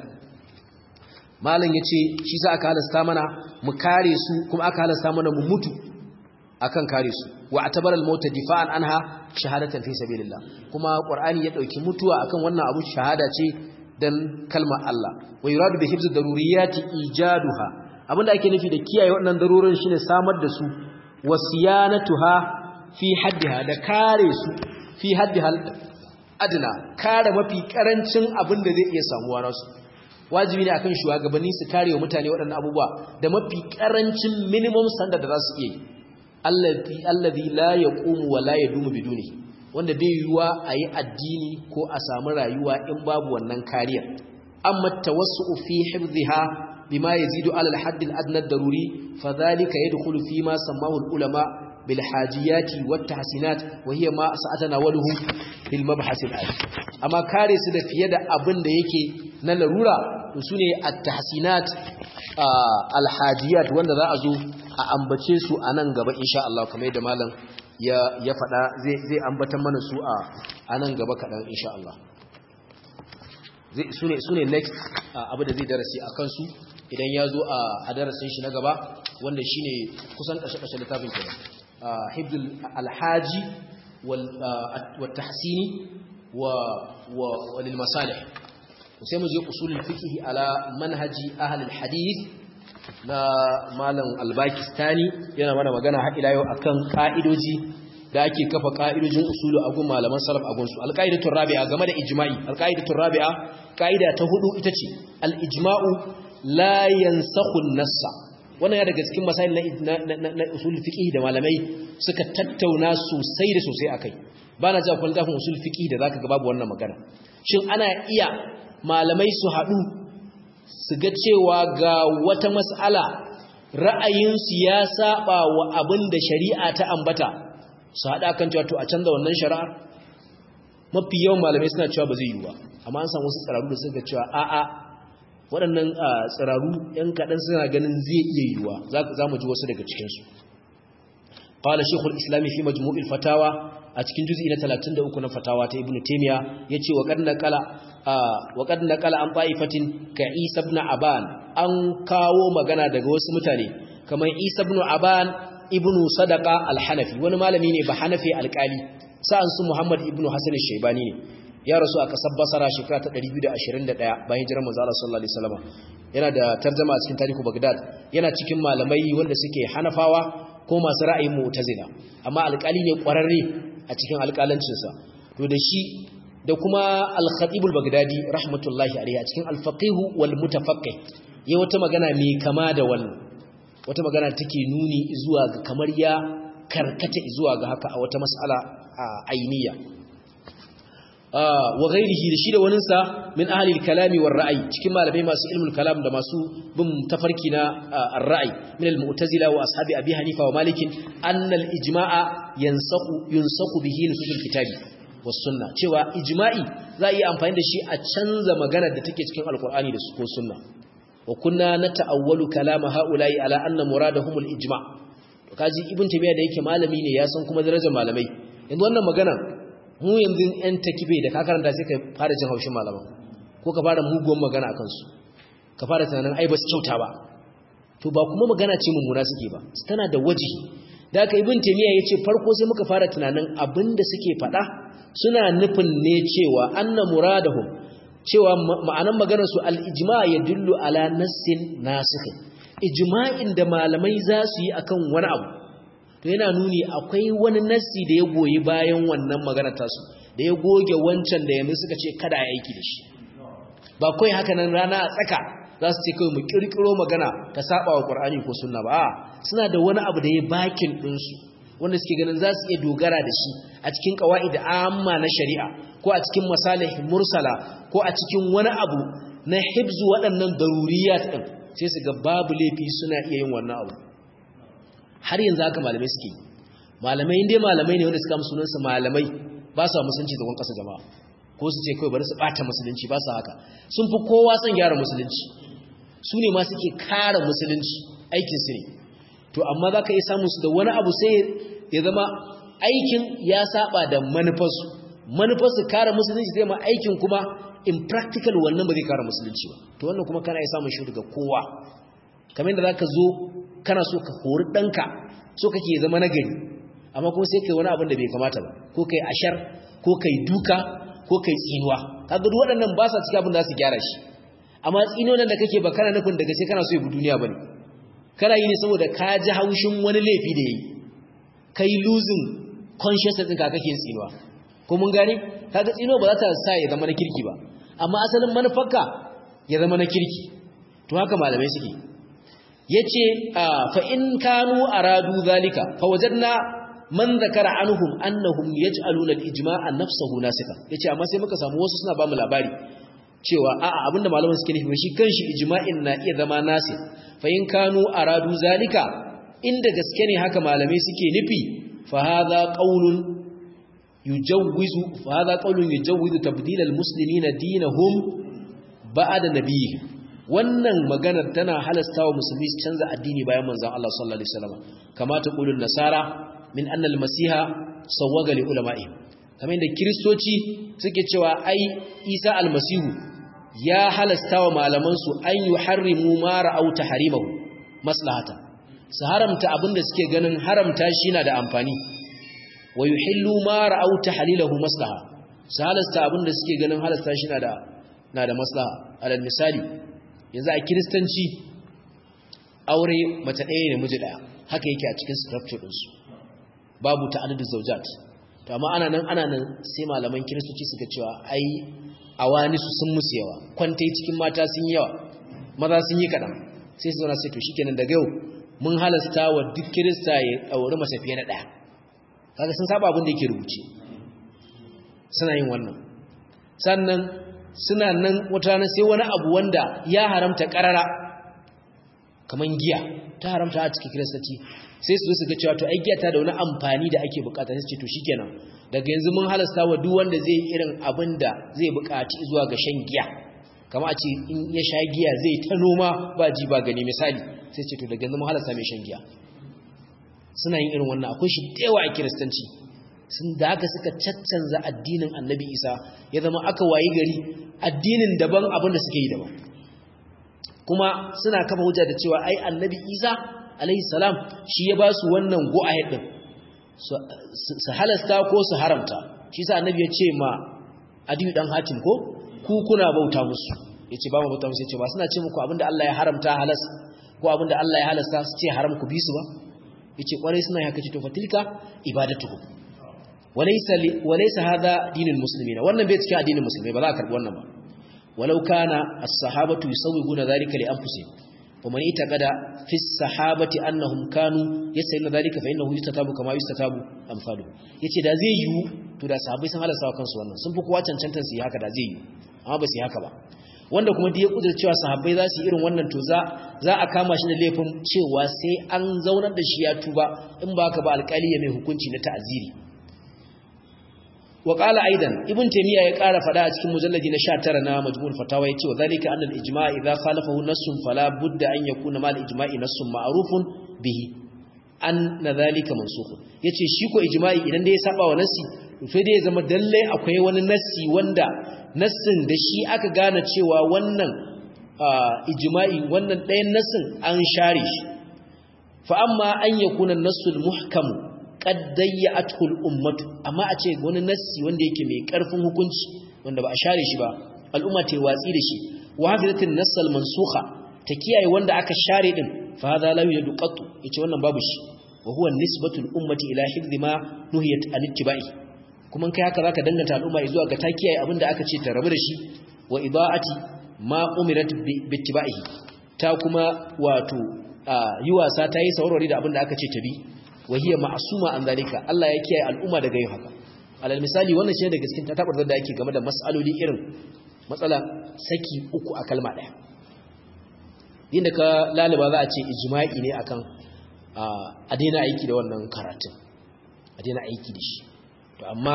malam ya ce shi sa aka halasta mana mu kare su kuma aka halasta mana mu mutu akan kare su wa atabar al-maut difa'an anha shahadatan fi sabilillah kuma qur'ani ya dauki mutuwa akan wannan abu shahada ce dan kalmar Allah wa yuradu bi hifz daruriyati ijaduha abinda ake nufi da kiyaye waɗannan darurorin shine samar da su wasiyanatuha fi haddiha da kare su fi haddiha adna kare mafi karancin abin da zai iya samuwa nasu wajibi ne akan shugabanni su kare wa mutane waɗannan abubuwa da mafi karancin minimum standard da za su iya yi allazi allazi la yaqumu wa la yadumu biduni wanda bai yiwuwa a yi addini ko a samu rayuwa in babu wannan kariya amma tawassu fi hifdhiha bima yazidu ala al-hadd al-adna ad-daruri fadhalika yadkhulu fi ma sammahu al-ulama bil hajiyati wat tahsinat wa hiya ma sa'atanawaluhu fil mabhas al-ali amma kare su da fiye da abin da yake na larura to sune at-tahsinat al-hajiyat wanda za a zo a ambace su a nan gaba insha Allah kamar yadda malam ya ya faɗa zai zai ambatan mana su a a nan gaba kaɗan insha Allah su ne next abu da zai darasi a kansu idan ya zo a darasin shi na gaba wanda shi ne kusan ƙashe-ƙashe littafin kenan hibdul alhaji wa tahsini wa lil masalih sai mu je usulul fiqh ala manhaji ahli alhadith na malam albakistani yana mana magana har ila yau akan ka'idoji da ake kafa ka'idojin usulu a gun malaman salaf a gunsu alqaidatul rabi'a game da ijma'i alqaidatul rabi'a ka'ida ta hudu ita ce al-ijma'u la yansakhu an-nassa wannan ya daga cikin masail na na usul fiqh da malamai suka tattauna sosai da sosai akai bana ji akwai littafin usul fiqh da zaka ga babu wannan magana shin ana iya malamai su hadu su ga cewa ga wata mas'ala ra'ayinsu ya saba wa abin da shari'a ta ambata su haɗa kan cewa to a canza wannan shari'ar mafi yawan malamai suna cewa ba zai yi ba amma an samu wasu tsiraru da suka cewa a'a waɗannan tsiraru ‘yan kaɗan suna ganin zai iya yiwuwa za mu ji wasu daga cikinsu ƙwala shekul islami fi majmu'il fatawa a cikin juzi na 33 na fatawa ta ibn taimiya ya ce wa ƙad na ƙala an fa'ifatin ka isa ibn aban an kawo magana daga wasu mutane kamar isa ibn aban ibn sadaka alhanafi wani malami ne ba hanafi alƙali sa'an su muhammad ibn hasan shaibani ne ya rasu a kasar basara shekara ta 221 bayan hijirar manzo Allah sallallahu alaihi wasallam yana da tarjuma a cikin tarihu Baghdad yana cikin malamai wanda suke Hanafawa ko masu ra'ayin mu'tazila amma alƙali ne ƙwararre a cikin alƙalancinsa to da shi da kuma al-khatib al-baghdadi rahmatullahi alayhi a cikin al-faqih wal mutafaqqih yayi wata magana mai kama da wannan wata magana take nuni zuwa ga kamar ya karkata zuwa ga haka a wata mas'ala ainiya wa ghairihi da shi da waninsa min ahli al-kalami war ra'ayi cikin malamai masu ilmul kalam da masu bin tafarki na ar-ra'ayi min al-mu'tazila wa ashabi abi hanifa wa malik anna al-ijma'a yansaqu yunsaqu bihi nusul kitabi was sunna cewa ijma'i za yi amfani da shi a canza maganar da take cikin alqur'ani da ko sunna wa kunna nata'awwalu kalama ha'ula'i ala anna muradahum al-ijma' kaji ibn tabiya da yake malami ne ya san kuma darajar malamai yanzu wannan magana mu yanzu yan takibe da ka karanta sai ka fara jin haushin malaman ko ka fara muguwan magana a kansu ka fara tunanin ai ba su kyauta ba to ba kuma magana ce mummuna suke ba tana da waji da aka ibn taymiya yace farko sai muka fara tunanin abinda suke faɗa suna nufin ne cewa anna muradahum cewa ma'anan maganar su al-ijma' yadullu ala nassin nasikh ijma'in da malamai za su yi akan wani abu to yana nuni akwai wani nassi da ya goyi bayan wannan magana tasu da ya goge wancan da yanzu suka ce kada a aiki da shi ba kai haka nan rana a tsaka za su ce kawai mu kirkiro magana ta saba wa qur'ani ko sunna ba suna da wani abu da ya bakin ɗinsu wanda suke ganin za su iya dogara da shi a cikin qawaid amma na shari'a ko a cikin masalih mursala ko a cikin wani abu na hibzu waɗannan daruriyat din sai su ga babu laifi suna iya yin wannan abu har yanzu haka malamai suke malamai inda malamai ne wanda suka musu sunansu malamai ba su musulunci da kasa jama'a ko su ce kawai bari su bata musulunci ba su haka sun fi kowa son gyara musulunci su ne ma suke kare musulunci aikin su ne to amma za ka iya samun su da wani abu sai ya zama aikin ya saba da manufarsu manufarsu kare musulunci zai ma aikin kuma in practical wannan ba zai kare musulunci ba to wannan kuma kana iya samun shi daga kowa kamar yadda za ka zo kana so ka hori ɗanka so kake zama nagari amma kuma sai kai wani abin da bai kamata ba ko kai ashar ko kai duka ko kai tsinuwa kaga duk waɗannan ba sa cikin abin da su gyara shi amma tsinuwan da kake ba kana nufin daga sai kana so ya bi duniya bane kana yi ne saboda ka ji haushin wani laifi da yayi kai losing consciousness ɗinka kake tsinuwa ko mun gane kaga tsinuwa ba za ta sa ya zama na kirki ba amma asalin manufarka ya zama na kirki to haka malamai suke yace fa in kanu aradu zalika fa wajadna man zakara anhum annahum yaj'aluna al-ijma'a nafsuhu nasika yace amma sai muka samu wasu suna ba mu labari cewa a'a abinda malaman suke nufi shi kanshi ijma'in na iya zama nasi fa in kanu aradu zalika inda gaske ne haka malamai suke nufi fa hadha qaulun yujawwizu fa hadha qaulun yujawwizu tabdil al-muslimina dinahum ba'da nabiyihim wannan maganar tana halasta wa musulmi su canza addini bayan manzon Allah sallallahu alaihi wasallam kama ta qulun nasara min anna al-masiha sawwaga li ulama'i kamar yadda kristoci suke cewa ai Isa al-masihu ya halasta wa malaman su an yuharrimu ma ra'au tahrimahu maslahata su haramta abinda suke ganin haramta shi na da amfani wa yuhillu ma ra'au tahlilahu maslaha su halasta abinda suke ganin halasta shi na da na da maslaha alal misali yanzu a kiristanci aure mace ɗaya ne miji ɗaya haka yake a cikin structure ɗinsu babu ta'adadu zaujat to amma ana nan ana nan sai malaman kiristoci suka cewa ai awani su sun musu yawa kwantai cikin mata sun yi yawa maza sun yi kaɗan sai su zauna sai to shikenan daga yau mun halasta wa duk kirista ya auri mace fiye na ɗaya kaga sun saba abin da yake rubuce suna yin wannan sannan suna nan wata rana sai wani abu wanda ya haramta karara kaman giya ta haramta a cikin kiristanci sai su su ga cewa to ai giya ta da wani amfani da ake bukata sai su ce to shikenan daga yanzu mun halasta wa duk wanda zai irin abin da zai bukaci zuwa ga shan giya kama a ce in ya sha giya zai ta noma ba ji ba gani misali sai ce to daga yanzu mun halasta mai shan giya suna yin irin wannan akwai shi da yawa a kiristanci sun da haka suka caccanza addinin annabi isa ya zama aka wayi gari addinin daban abin da suke yi daban kuma suna kafa hujja da cewa ai annabi isa alaihi salam shi ya ba su wannan go'ayat din su halasta ko su haramta shi sa annabi ya ce ma adiyu dan hatim ko ku kuna bauta musu yace ba mu bauta musu yace ba suna ce muku abinda Allah ya haramta halas ko abinda Allah ya halasta su ce haram ku bi su ba yace kwarai suna haka ce to fatilka ibadatuhum walaysa walaysa hadha dinul muslimina wannan bai cikin addinin musulmai ba za a karbi wannan ba walau kana as-sahabatu yusawwiguna dhalika li anfusihim wa man itaqada fi as-sahabati annahum kanu yasayna dhalika fa innahu yustatabu kama yustatabu amsalu yace da zai yiwu to da sahabbai sun halasta kansu wannan sun fi kowa cancantar su yi haka da zai yiwu amma ba su yi haka ba wanda kuma da ya kudur cewa sahabbai za su yi irin wannan to za za a kama shi da laifin cewa sai an zaunar da shi ya tuba in ba haka ba alƙali ya mai hukunci na ta'aziri wa qala aidan ibn taymiya ya ƙara fada a cikin mujalladi na 19 na majmu'ul fatawa yace wa zalika anna al-ijma' idha khalafahu nassun fala budda an yakuna ma al-ijma'i nassun ma'rufun bihi anna dhalika mansukh yace shi ko ijma'i idan da ya saba wa nassi sai dai ya zama dalle akwai wani nassi wanda nassin da shi aka gane cewa wannan ijma'i wannan ɗayan nassin an share shi fa amma an yakuna nassul muhkam qad dayya'athu al-ummatu amma a ce wani nassi wanda yake mai karfin hukunci wanda ba a share shi ba al'umma ta watsi da shi wa hafizatin nassal mansukha ta kiyaye wanda aka share din fa hadha la yujadu qattu yace wannan babu shi wa huwa nisbatu al-ummati ila hifdhi ma nuhiyat an ittiba'i kuma kai haka zaka danganta al'umma zuwa ga ta kiyaye abinda aka ce ta rabu da shi wa idaati ma umirat bi ittiba'ihi ta kuma wato yi wasa ta yi saurari da abinda aka ce ta bi wa hiya ma'suma an zalika Allah ya kiyaye al'umma daga yin haka alal misali wannan shi da gaskin ta tabar da yake game da mas'aloli irin matsala saki uku a kalma daya inda ka laliba za a ce ijma'i ne akan a daina aiki da wannan karatun a daina aiki da shi to amma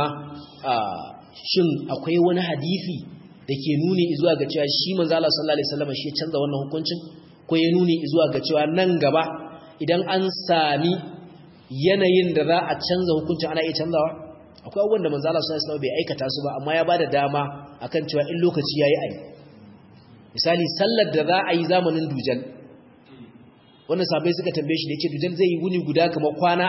shin akwai wani hadisi da ke nuni zuwa ga cewa shi manzo Allah sallallahu alaihi wasallam shi ya canza wannan hukuncin ko ya nuni zuwa ga cewa nan gaba idan an sami yanayin da za a canza hukuncin ana iya canzawa akwai abubuwan da manzo Allah sallallahu alaihi wasallam bai aikata su ba amma ya bada dama akan cewa in lokaci yayi ayi misali sallar da za a yi zamanin dujal wannan sabai suka tambaye shi da yake dujal zai yi wuni guda kamar kwana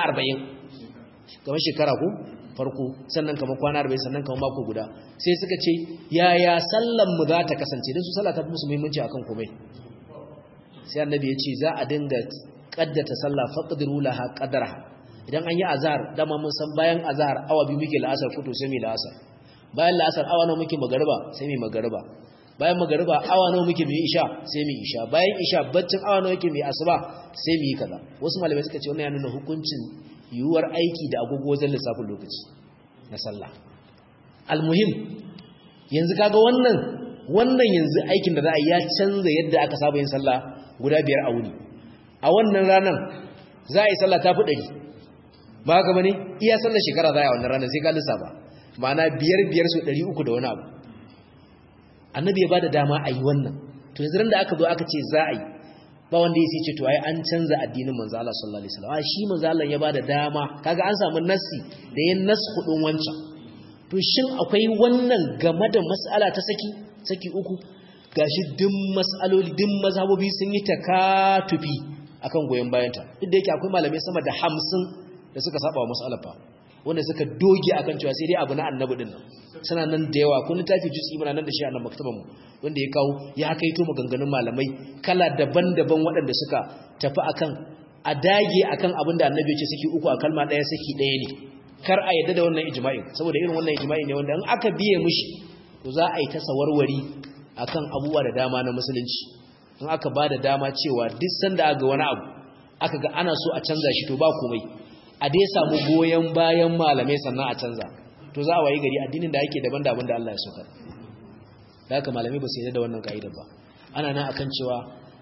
40 kamar shekara ko farko sannan kamar kwana 40 sannan kamar mako guda sai suka ce yaya sallan mu za ta kasance dan su sallah ta fi musu muhimmanci akan komai sai annabi ya ce za a dinga kaddata sallah faqdiru laha qadraha idan an yi azhar dama mun san bayan azhar awa biyu muke la'asar fito sai mu la'asar bayan la'asar awa nawa muke magariba sai mu magariba bayan magariba awa nawa muke mu isha sai mu isha bayan isha baccin awa nawa muke mu asuba sai mu yi kaza wasu malamai suka ce wannan ya nuna hukuncin yiwuwar aiki da agogo wajen lissafin lokaci na sallah almuhim yanzu kaga wannan wannan yanzu aikin da za a ya canza yadda aka saba yin sallah guda biyar a wuni a wannan ranar za a yi sallah ta fi ɗari ba haka bane iya sallar shekara za a yi wannan ranar sai ka lissafa ma'ana biyar biyar su ɗari uku da wani abu annabi ya ba da dama a yi wannan to yanzu ran da aka zo aka ce za a yi ba wanda ya ce to ai an canza addinin manzo Allah sallallahu alaihi wasallam shi manzo Allah ya ba da dama kaga an samu nassi da yin nas kudin wancan to shin akwai wannan game da mas'ala ta saki saki uku gashi duk mas'aloli duk mazhabobi sun yi takatufi akan goyen bayanta duk da yake akwai malamai sama da 50 da suka saba wa mas'alar fa wanda suka doge akan cewa sai dai abu na annabi din nan suna nan da yawa kun littafi juz'i muna nan da shi a nan maktaban mu wanda ya kawo ya kaito maganganun malamai kala daban-daban waɗanda suka tafi akan a dage akan abin da annabi ya ce saki uku a kalma ɗaya saki ɗaya ne kar a yadda da wannan ijma'i saboda irin wannan ijma'i ne wanda in aka biye mishi to za a yi ta sawarwari akan abubuwa da dama na musulunci in aka ba da dama cewa duk sanda aka ga wani abu aka ga ana so a canza shi to ba komai a dai samu goyon bayan malamai sannan a canza to za a wayi gari addinin da ake daban da abin da Allah ya soka da haka malamai ba su yarda da wannan ka'idar ba ana nan akan cewa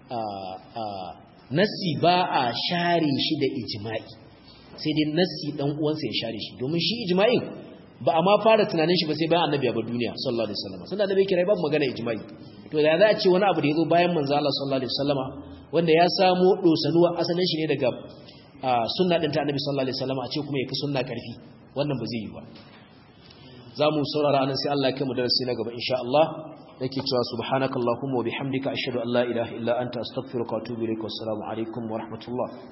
nassi ba a share shi da ijma'i sai dai nassi dan uwansa ya share shi domin shi ijma'i ba a ma fara tunanin shi ba sai bayan annabi ya bar duniya sallallahu alaihi wasallam sanda annabi kira babu magana ijma'i to da za a ce wani abu da yazo bayan manzo Allah sallallahu alaihi wasallama wanda ya samo dosanuwa asalin shi ne daga sunna din ta annabi sallallahu alaihi wasallama a ce kuma yafi sunna karfi wannan ba zai yi ba zamu saurara anan sai Allah ya kai mu darasi na gaba insha Allah nake cewa subhanakallahumma wa bihamdika ashhadu an la ilaha illa anta astaghfiruka wa atubu ilaik wassalamu alaikum wa rahmatullah